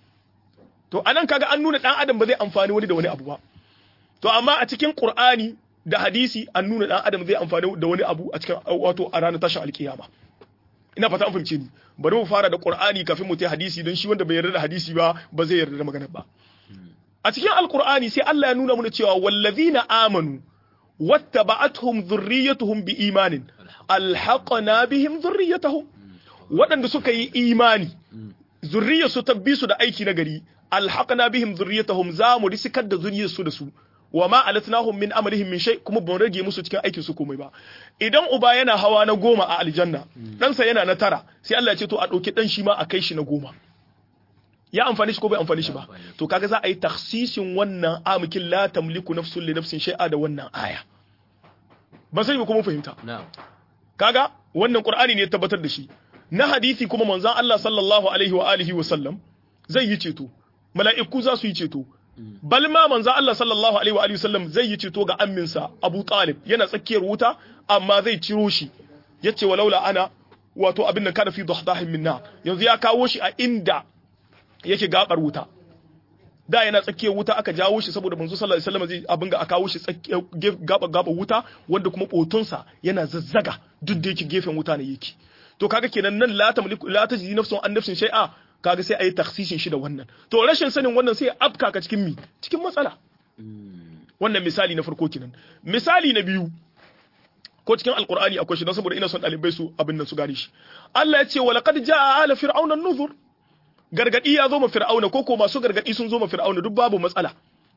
to anan kaga an nuna dan adam ba zai amfani wani da wani abu ba to amma a cikin qur'ani da hadisi an nuna dan adam zai amfani da wani abu a cikin wato a ranar tashin alkiyama ina fata an fahimce ni bari mu fara da qur'ani kafin mu tai hadisi don shi wanda bai yarda da hadisi ba ba zai yarda da magana ba a cikin alqur'ani sai Allah ya nuna mana cewa wallazina amanu wattaba'atuhum dhurriyyatuhum biimanin alhaqna bihim dhurriyyatahum waɗanda suka yi imani zurriyarsu ta bi su da aiki na gari alhaqna bihim dhurriyyatahum za mu risikar da zuriyarsu da su wa ma alatnahum min amalihim min shay kuma ban rage musu cikin aikin su komai ba idan uba yana hawa na goma a aljanna ɗansa yana na tara sai Allah ya ce to a ɗauki ɗan shi ma a kai shi na goma ya amfani shi ko bai amfani shi ba to kaga za a yi taksisin wannan amikin la tamliku nafsun li nafsin shay'a da wannan aya ban sani ba kuma fahimta na'am kaga wannan qur'ani ne ya tabbatar da shi na hadisi kuma manzon Allah sallallahu alaihi wa alihi wa sallam zai yi ceto mala'iku za su yi ceto bal ma manzon Allah sallallahu alaihi wa alihi wa sallam zai yi ceto ga amminsa Abu Talib yana tsakiyar wuta amma zai ciro shi yace walaula ana wato abin nan kana fi dahdahin minna yanzu ya kawo shi a inda yake gabar wuta da yana tsakiyar wuta aka jawo shi saboda manzo sallallahu alaihi wasallam zai abin ga aka kawo shi tsakiyar gaba gaba wuta wanda kuma botonsa yana zazzaga duk da yake gefen wuta ne yake to kaga kenan nan la tamliku la tajidi nafsun an nafsin shay'a kaga sai ayi taksisin shi da wannan to rashin sanin wannan sai afka ka cikin mi cikin matsala wannan misali na farko kenan misali na biyu ko cikin alqur'ani akwai shi don saboda ina son dalibai su abin nan su gane shi Allah ya ce wa laqad jaa ala fir'auna an-nuzur gargadi ya zo ma fir'auna ko ko masu gargadi sun zo ma fir'auna duk babu matsala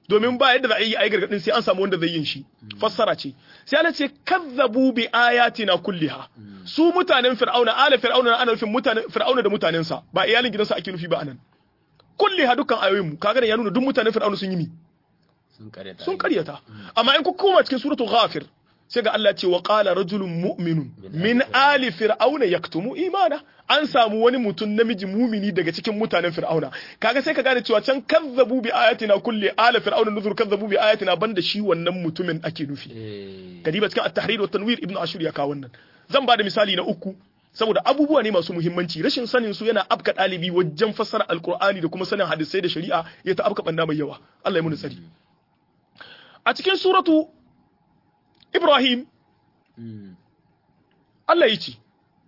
domin ba yadda za a yi ai gargadin sai an samu wanda zai yin shi fassara ce sai Allah ce kazzabu bi ayatina kulliha su mutanen fir'auna ala fir'auna ana nufin mutanen fir'auna da mutanensa ba iyalin gidansa ake nufi ba anan kulliha dukkan ayoyin mu kaga ya nuna duk mutanen fir'auna sun yi mi sun karyata sun karyata amma in ku koma cikin suratul ghafir sai ga Allah ce wa qala rajulun mu'minun min ali fir'auna yaktumu imana an samu wani mutum namiji mumini daga cikin mutanen fir'auna kaga sai ka gane cewa can kazzabu bi ayatina kulli ala fir'auna nuzur kazzabu bi ayatina banda shi wannan mutumin ake nufi eh kadiba cikin at-tahrir wa tanwir ibnu ashur ya kawo wannan zan ba da misali na uku saboda abubuwa ne masu muhimmanci rashin sanin su yana afka dalibi wajen fassara alqur'ani da kuma sanin hadisai da shari'a ya ta afka banda mai yawa Allah ya muni tsari a cikin suratu Ibrahim mm, Allah ya ce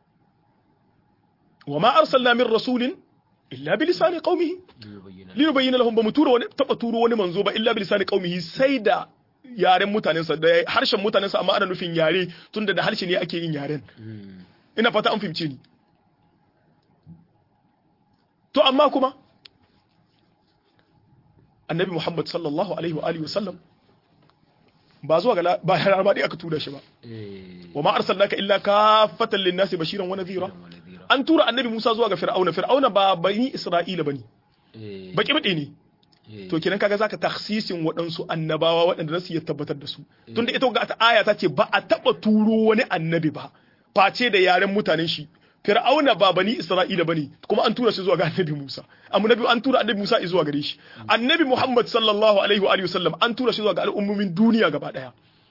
wa ma arsalna min rasulin illa bi lisani qaumihi liyubayyana li yubayyana lahum ba mu tura wani taba turo wani manzo ba illa bi lisani qaumihi sai da yaren mutanensa da harshen mutanensa amma ana nufin yare tunda da harshe ne ake yin yaren Mm, ina fata an fahimce ni to amma kuma annabi Muhammad sallallahu alaihi wa alihi wa sallam ba zuwa ga la- ba har dai aka tura shi ba eh wa ma arsalnaka illa kaffatan lin-nasi bashiran wa nadhira wa nadhira an tura annabi Musa zuwa ga Fir'auna Fir'auna ba bani Isra'ila bane eh baki bade ne eh, to kenan kaga zaka takhsisin waɗansu annabawa waɗanda zasu iya tabbatar da su tunda ita ga ta aya ta ce ba a taba turo wani annabi ba face da yaren mutanen shi Fir'auna ba bani Isra'ila bane kuma an tura shi zuwa ga annabi Musa annabi an tura annabi Musa zuwa gare shi annabi Muhammad sallallahu alaihi wa alihi wasallam an tura shi zuwa ga al'ummomin duniya gaba daya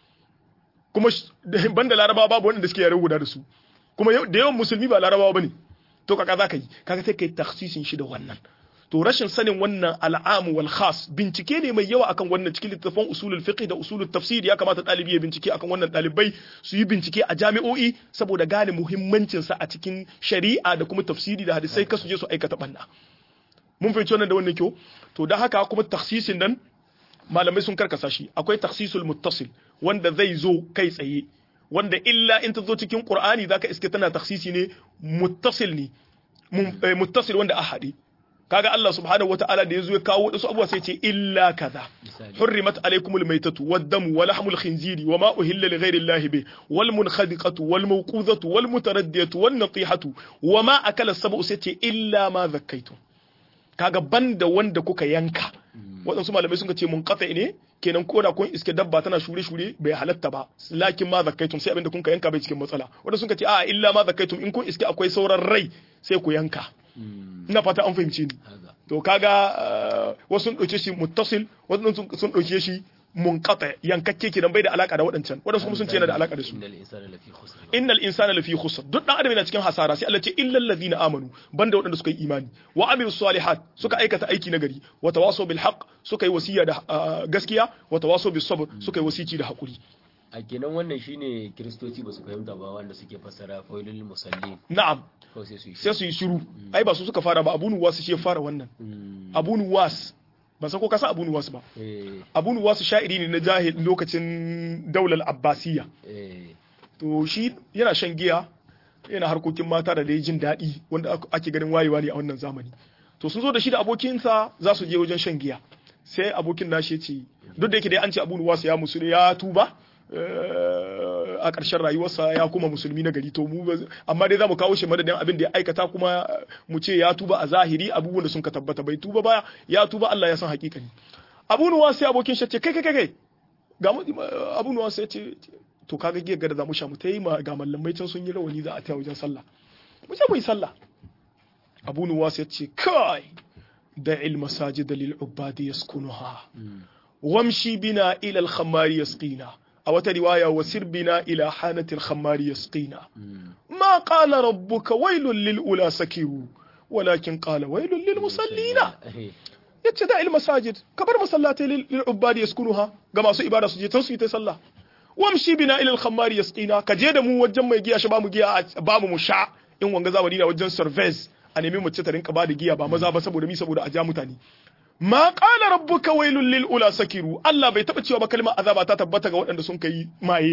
kuma sh- da- banda larabawa babu wanda suke yare guda da su kuma yau- da yawan musulmi ba larabawa bane to kaka za ka yi kaga sai kai takhsisin shi da wannan to rashin sanin wannan al'amu wal khas bincike ne mai yawa akan wannan cikin littattafan usulul fiqh da usulul tafsir ya kamata dalibi ya bincike akan wannan dalibai su yi bincike a jami'o'i saboda gane muhimmancin sa a cikin shari'a da kuma tafsiri da hadisai kasu je su aikata banna mun fahimci wannan da wannan kyau to da haka kuma takhsisin nan malamai sun karkasa shi akwai takhsisul muttasil wanda zai zo kai tsaye wanda illa in ta zo cikin qur'ani zaka iske tana takhsisi ne muttasil ne mun- eh, muttasil wanda a haɗe kaga Allah subhanahu wata'ala da yazo ya kawo wasu abubuwa sai ce illa kaza misali حرمت عليكم الميتة والدم ولحم الخنزير وما أهل لغير الله به والمنخدقة والموقوذة والمتردية والنطيحة وما أكل السبع ستة إلا ما ذكيتم kaga banda wanda kuka yanka waɗansu malamai sun ce mun kafa ne kenan ko da kun iske dabba tana shure shure bai halatta ba lakin ma zakkaitum sai abinda kun ka yanka bai cikin matsala wanda sun ce a illa ma zakkaitum in kun iske akwai sauran rai sai ku yanka mm, ina fata an fahimce ni haka to kaga uh, wasu sun ɗauke shi muttasil wasu sun sun ɗauke shi munqata yankakke kenan bai da alaka da waɗancan waɗansu kuma sun ce yana da alaka da su innal insana lafi khusr innal insana lafi khusr duk dan adam yana cikin hasara sai Allah ce illal ladina amanu banda waɗanda suka yi imani wa amilus salihat suka aikata aiki nagari wa tawasaw bil haqq suka yi wasiya da uh, gaskiya wa tawasaw bis sabr suka yi wasici da hakuri a kenan wannan shine kiristoci ba su fahimta ba wanda suke fassara failul musallin na'am ko sai su yi sai su yi shiru ai ba su suka fara ba abu nuwas shi ya fara wannan Mm, abu nuwas ban san ko ka san abu nuwas ba eh abu nuwas sha'iri ne na jahil lokacin daular abbasiyya eh to shi yana shan giya yana harkokin mata da dai jin daɗi wanda ak- ake ganin wayewa ne a wannan zamani to sun zo da shi da abokinsa za su je wajen shan giya sai abokin nashi ya ce duk da yake dai an ce abu nuwas ya musu ya tuba eh, a ƙarshen rayuwarsa ya kuma musulmi na gari to mu ba- amma dai za mu kawo shi madadin abin da ya aikata kuma eh, mu ce ya tuba a zahiri abubuwan da sun ka tabbata bai tuba ba ya tuba Allah ya san hakikani abu nuwas sai abokin shi ya ce kai kai kai kai ga mu abu nuwas ya ce to kaga giyar gada za mu sha mu ta yi ma ga mallamai can sun yi rawani za a taya wajen sallah mu je mu yi sallah abu nuwas ya ce kai da ilma sajid lil ubadi yaskunuha wamshi bina ila al khammari yasqina a wata riwaya wasir bina ila hanatil khammari yasqina ma qala rabbuka wailul lil ula sakiru walakin qala wailul lil musallina yace da ilma sajid ka bar masallatai lil ubadi yaskunuha ga masu ibada su je can su yi ta sallah wamshi bina ila al khammari yasqina ka je da mu wajen mai giya shi ba mu giya ba mu sha in wanga zamani na wajen service a nemi mace ta rinka ba da giya ba maza ba saboda mi saboda a ja mutane ma qala rabbuka wailul lil ula sakiru Allah bai taba cewa ba kalmar azaba ta tabbata ga waɗanda sun kai maye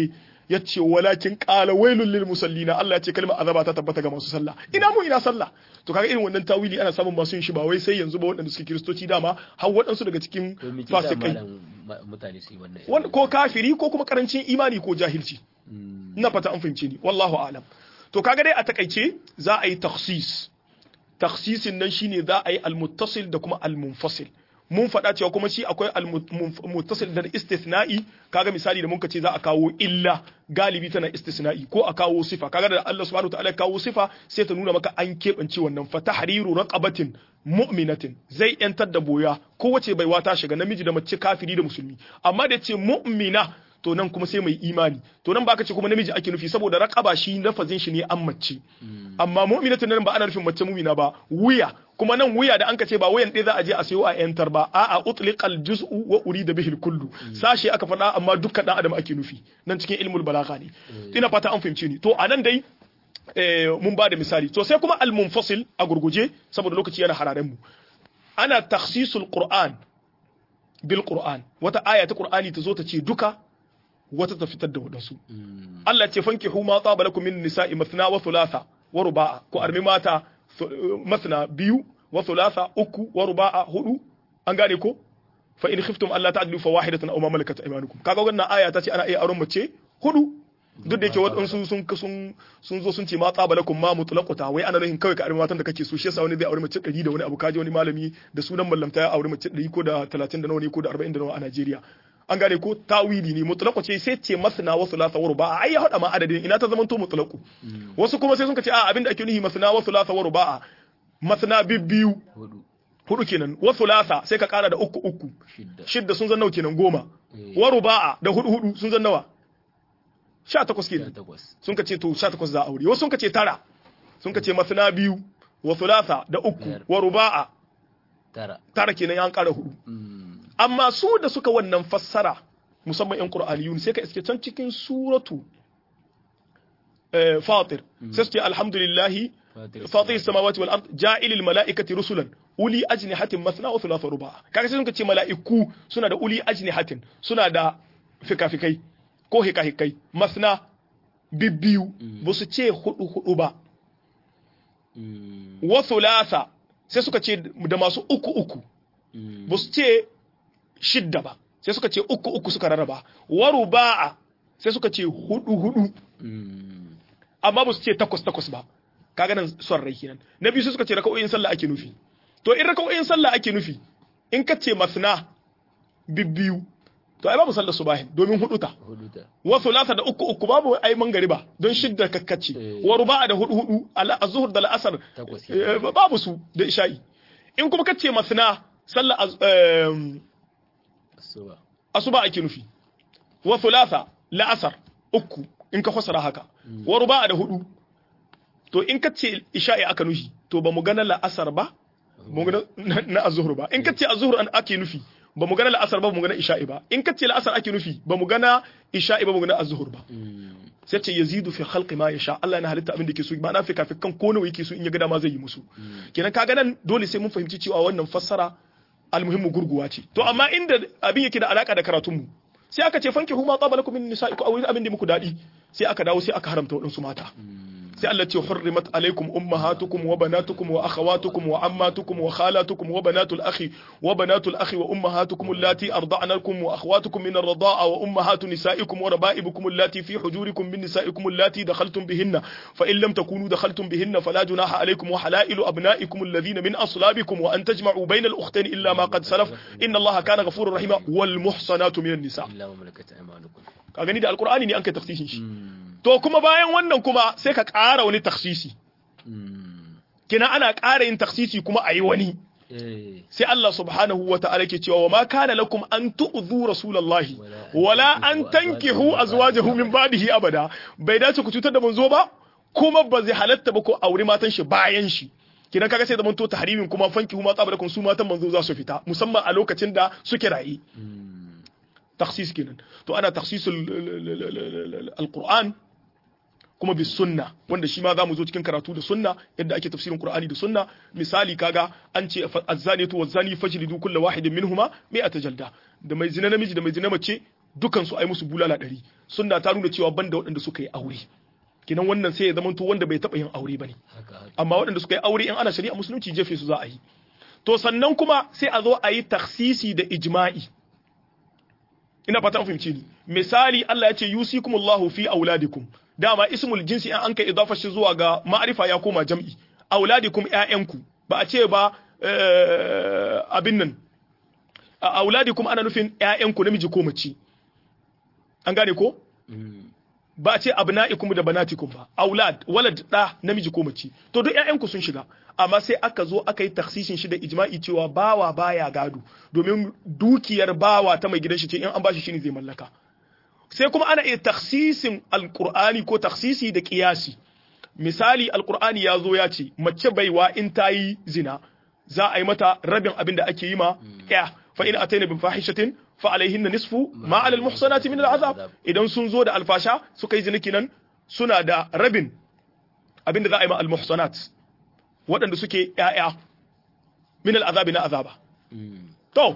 yace walakin qala wailul lil musallina Allah ya ce kalmar azaba ta tabbata ga masu sallah ina mu ina sallah to kaga irin wannan tawili ana samun masu yin shi ba wai sai yanzu ba waɗanda suke kiristoci dama har waɗansu daga cikin to me ke sa fasikai malam ma- mutane su yi wannan wanda ko kafiri ko kuma karancin imani ko jahilci Mm, ina fata an fahimce ni wallahu alam to kaga dai a takaice za a yi takhsis takhsisin nan shine za a yi almuttasil da kuma almunfasil mun faɗa cewa kuma shi akwai almuttasil da istithna'i kaga misali da muka ce za a kawo illa galibi tana istisna'i ko a kawo sifa kaga da Allah subhanahu wa ta'ala ya kawo sifa sai ta nuna maka an keɓance wannan fa tahriru raqabatin mu'minatin zai yantar da boya kowace baiwa ta shiga namiji da mace kafiri da musulmi amma da ce mu'mina to nan kuma sai mai imani to nan baka ce kuma namiji ake nufi saboda raqaba shi lafazin shi ne an mace amma mu'minatin nan ba ana nufin mace mu'mina ba wuya kuma nan wuya da anka ce ba wuyan ɗaya za a je a sayo a yantar ba a'a utliqal juz'u wa urida bihil kullu sashi aka faɗa amma dukkan dan adam ake nufi nan cikin ilmul balagha ne ina fata an fahimce ni to anan dai eh, mun ba da misali to sai kuma al-munfasil a gurguje saboda lokaci yana hararen mu ana takhsisul qur'an bil qur'an wata aya ta qur'ani ta zo ta ce duka wata ta fitar da wadansu mm, Allah ce fankihu ma tsaba lakum min nisa'i mathna wa thulatha wa ruba'a ko armi mata thu- mathna biyu wa thulatha uku wa ruba'a hudu an gane ko fa in khiftum alla ta'dilu fa wahidatan aw ma malakat aymanukum kaga wannan aya ta ce ana iya auren mace hudu duk da yake waɗansu sun sun sun zo sun ce ma tsaba lakum ma mutlaqata wai ana nufin kawai ka armi matan da kake so shi yasa wani zai aure mace 100 da wani abu kaji wani malami da sunan mallamta ya aure mace 100 ko da 30 da nawa ne ko da 40 da nawa a Najeriya an gane ko tawili ne mutlaqu ce sai ce masna wa thulatha wa ruba'a ai ya hada ma adadin ina ta zamanto mutlaqu wasu kuma sai sun ce a abinda ake nuhi masna wa thulatha wa ruba'a masna bibbiyu hudu hudu kenan wa thulatha sai ka kara da uku uku shidda shidda sun zan nawa kenan goma Eh. wa ruba'a da hudu hudu sun zan nawa 18 sha kenan takwas sun ka ce to 18 za a aure wasu sun ka ce tara sun ka ce masna biyu wa thulatha da uku Biyar. wa ruba'a tara tara kenan ya kara hudu Mm, amma su da suka wannan fassara musamman yan qur'aniyun sai ka iske can cikin suratu eh, fatir sai su ce alhamdulillahi fatir fatir samawati wal ard ja'ilil mala'ikati rusulan uli ajnihatin masna wa thulatha ruba kaga sai sun ce mala'iku suna da uli ajnihatin suna da fikafikai ko hikahikai masna bibbiyu ba su ce hudu hudu ba Mm, wa thulatha sai suka ce da masu uku uku mm, ba su ce shidda ba sai suka ce uku uku suka rarraba waru ba'a sai suka ce hudu hudu mm, amma ba su ce takwas takwas ba kaga nan son rai kenan na biyu sai suka ce raka'o'in sallah ake nufi to in raka'o'in sallah ake nufi in ka ce masna bibbiyu to ai babu sallar subahin domin hudu ta hudu ta wa thulatha da uku uku babu ai mangariba don shidda kakkace Eh. wa ruba'a da hudu hudu ala azhur da al'asar takwas eh, babu su da isha'i in kuma kace masna sallar az- em, asuba asuba ake nufi wa thulatha la'asar uku in ka fasara haka wa ruba'a da hudu to in ka ce isha'i aka nufi to ba mu gana la'asar ba ba mu gana na- na azhur ba in ka ce azhur an ake nufi ba mu gana la'asar ba ba mu gana isha'i ba in ka ce la'asar ake nufi ba mu gana isha'i ba ba mu gana azhur ba Mm, sai ce yazidu fi khalqi ma yasha Allah yana halitta abin da yake so ba na fi kafin kan ko nawa yake so in ya ga dama zai yi musu kenan kaga nan dole sai mun fahimci cewa wannan fassara almuhimmu gurguwa ce to amma inda abin yake da alaka da karatun mu sai aka ce fanki huma tsaba lakum min nisa'ikum aw abin da muku dadi sai aka dawo sai aka haramta wadansu mata sai Allah ce hurrimat alaikum ummahatukum wa banatukum wa akhawatukum wa ammatukum wa khalatukum wa banatul akhi wa banatul akhi wa ummahatukum allati arda'nakum wa akhawatukum min ar-rida'a wa ummahatu nisa'ikum wa raba'ibukum allati fi hujurikum min nisa'ikum allati dakhaltum bihinna fa in lam takunu dakhaltum bihinna fala junaha alaykum wa halailu abna'ikum alladhina min aslabikum wa an tajma'u bayna al-ukhtayn illa ma qad salaf inna Allaha kana ghafurur rahima wal muhsanatu minan nisa illa ma malakat aymanukum ka gani da alqur'ani ne an kai tafsirin shi Mm, to kuma bayan wannan kuma sai ka ƙara wani taksisi mm, kina ana ƙara yin taksisi kuma a yi wani eh, sai Allah subhanahu wa ta'ala ke cewa wa ma kana lakum an tu'dhu rasulallahi wala an tankihu azwajahu min ba'dihi abada bai dace ku cutar da manzo ba kuma ba zai halatta ba ko aure matan shi bayan shi kidan kaga sai zaman to tahrimin kuma fankihu ma tsabarakum su matan manzo za su fita musamman a lokacin da suke rayi mm, takhsis kenan to ana takhsisul alquran kuma bis sunna wanda shi ma za mu zo cikin karatu da sunna yadda ake tafsirin qur'ani da sunna misali kaga an ce azzaniyatu wazzani fajlidu kullu wahidin minhuma mi'ata jalda da mai zina namiji da mai zina mace dukan su ai musu bulala ɗari sunna ta nuna cewa banda waɗanda suka yi aure kinan wannan sai ya zamanto wanda bai taɓa yin aure bane haka haka amma waɗanda suka yi aure in ana shari'a musulunci jefe su za a yi to sannan kuma sai a zo a yi taksisi da ijma'i ina fata an fahimce ni misali Allah ya ce yusikumullahu fi auladikum dama ismul jinsi in an kai idafa shi zuwa ga ma'arifa ya koma jam'i auladikum ƴaƴanku ba a ce ba eh, abin nan a auladikum ana nufin ƴaƴanku namiji ko mace an gane ko Mm. ba a ce abna'ikum da banatikum ba aulad walad da namiji ko mace to duk ƴaƴanku sun shiga amma sai aka zo aka yi taksisin shi da ijma'i cewa bawa baya gado domin dukiyar bawa ta mai gidan shi ce in an bashi shine zai mallaka sai kuma ana iya taksisin alqur'ani ko taksisi da qiyasi misali alqur'ani ya zo ya ce mace baiwa in ta yi zina za a yi mata rabin abin da ake yi ma ya fa in ataina bin fahishatin fa alaihinna nisfu ma ala almuhsanati min al'azab idan sun zo da alfasha suka yi zina kinan suna da rabin abin da za a yi ma almuhsanat waɗanda suke ƴaƴa min al'azabi na azaba Mm. to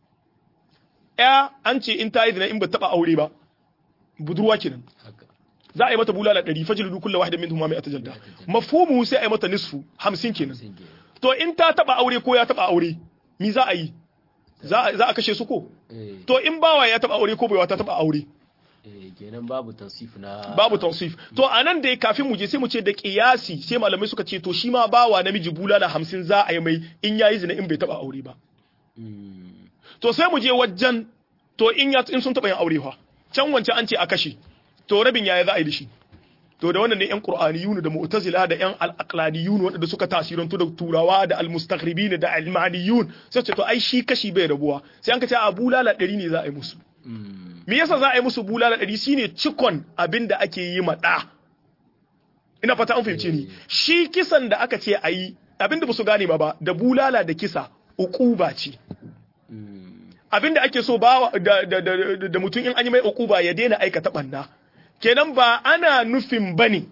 ya an ce in ta yi zina in ba taɓa aure ba budurwa kenan haka za a yi mata bulala ɗari fajridu kullu wahidin minhum ma mi'ata jalda mafhumu sai a yi mata nisfu hamsin kenan sun ke to in ta taba aure ko ya taba aure mi za a yi za a za a kashe su ko eh to in bawa ya taba aure ko baiwa ta taba aure eh kenan babu tansif na babu tansif to anan da kafin mu je sai mu ce da qiyasi sai malamai suka ce to shi ma bawa namiji bulala hamsin za a yi mai in yayi zina in bai taba aure ba Mm. to sai mu je wajen to in ya in sun taba yin aure fa can wancan an ce a kashe to rabin yaya za a yi da shi to da wannan ne yan qur'aniyun da mu'tazila da yan al-aqlaniyun wanda suka tasirantu da turawa da al-mustakhribin da al-maniyun sai ce to ai shi kashi bai rabuwa sai an ka ce a bulala ɗari ne za a yi musu Mm. me yasa za a yi musu bulala ɗari shine cikon abin da ake yi ma ɗa ina fata an fahimce ni shi kisan da aka ce a yi abin da ba su gane ma ba da bulala da kisa uquba ce Mm. abinda ake so ba da, da, da, da, da mutum in an yi mai ukuba ya daina aikata banna kenan ba ana nufin bane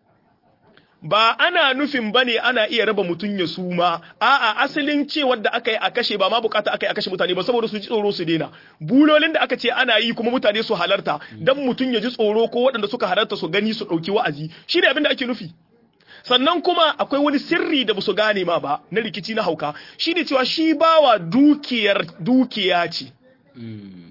ba ana nufin bane ana iya raba mutum ya suma a'a asalin cewar da aka yi a kashe ba ma bukata aka yi a kashe mutane ba saboda su ji tsoro su daina bulolin da aka ce ana yi kuma mutane su halarta dan mutum ya ji tsoro ko waɗanda suka halarta su gani su ɗauki wa'azi shi ne abin da ake nufi sannan kuma akwai wani sirri da basu gane ma ba na rikici na hauka shi ne cewa shi bawa dukiyar dukiya ce Mm.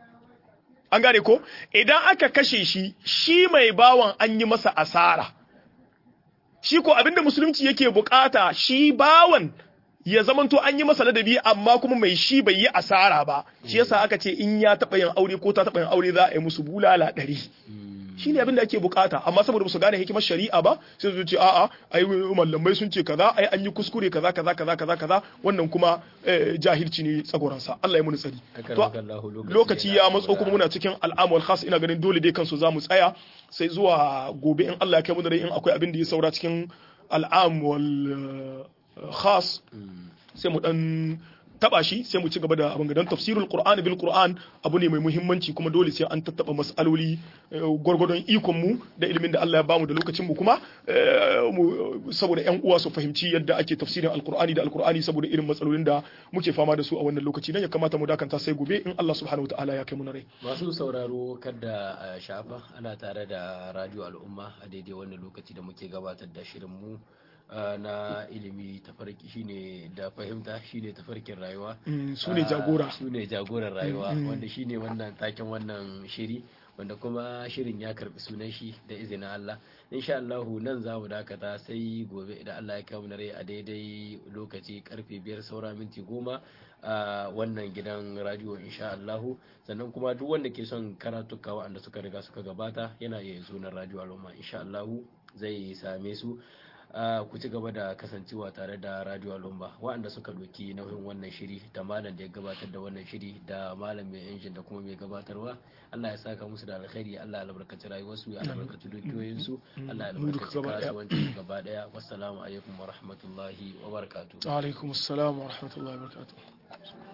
an gane ko idan aka kashe shi shi mai bawan an yi masa asara shi ko abinda musulunci yake bukata shi bawan ya zamanto an yi masa ladabi amma kuma mai shi bai yi asara ba shi yasa aka ce in ya taɓa yin aure ko ta taɓa yin aure za a yi musu bulala ɗari shi ne abin da ake bukata amma saboda ba su gane hikimar shari'a ba sai su ce a'a ai mallamai sun ce kaza ai an yi kuskure kaza kaza kaza kaza kaza wannan kuma eh, jahilci ne tsagoransa Allah ya muni tsari Akan to wakallahu lokaci lokaci yana ya matso saboda- kuma muna cikin al'amul khas ina ganin dole dai kansu za mu tsaya sai zuwa gobe in Allah ya kai mu da rai in akwai abin da ya saura cikin al'amul eh, khas Mm. sai mu dan taba shi sai mu ci gaba da abin dan tafsirul qur'ani bil qur'an abu ne mai muhimmanci kuma dole sai an tattaba mas'aloli eh, gwargwadon ikon mu da ilimin da Allah ya bamu da lokacin mu kuma eh, mu- saboda yan uwa su fahimci yadda ake tafsirin alqur'ani da alqur'ani saboda irin matsalolin da muke fama da su a wannan lokaci dan ya kamata mu dakanta sai gobe in Allah subhanahu wataala ya kai mu na rai Masu sauraro kada a shafa ana tare da radio al'umma a daidai wannan lokaci da muke gabatar da shirinmu uh, na ilimi tafarki shine da fahimta shine tafarkin rayuwa. Mm, su ne jagora su ne jagoran rayuwa wanda shine wannan taken wannan shiri wanda kuma shirin ya karbi sunan shi da izinin Allah insha Allah nan za mu dakata sai gobe idan Allah ya kai mu na rai a daidai lokaci karfe biyar saura minti goma a wannan gidan radio insha Allah sannan kuma duk wanda ke son karatuka waɗanda suka riga suka gabata yana iya sunan radio al'umma insha Allah zai same su Uh, ku ci gaba da kasancewa tare da radio al'umma waɗanda suka doki nauyin wannan shiri da malam da ya gabatar da wannan shiri da malam mai injin da kuma mai gabatarwa Allah ya saka musu da alkhairi Allah ya albarkaci rayuwarsu ya albarkaci dukiyoyinsu Allah ya Mu duka albarkaci gaba ɗaya. kasuwancin gaba daya wassalamu alaikum wa rahmatullahi wa barakatuh alaikum assalam wa rahmatullahi wa barakatuh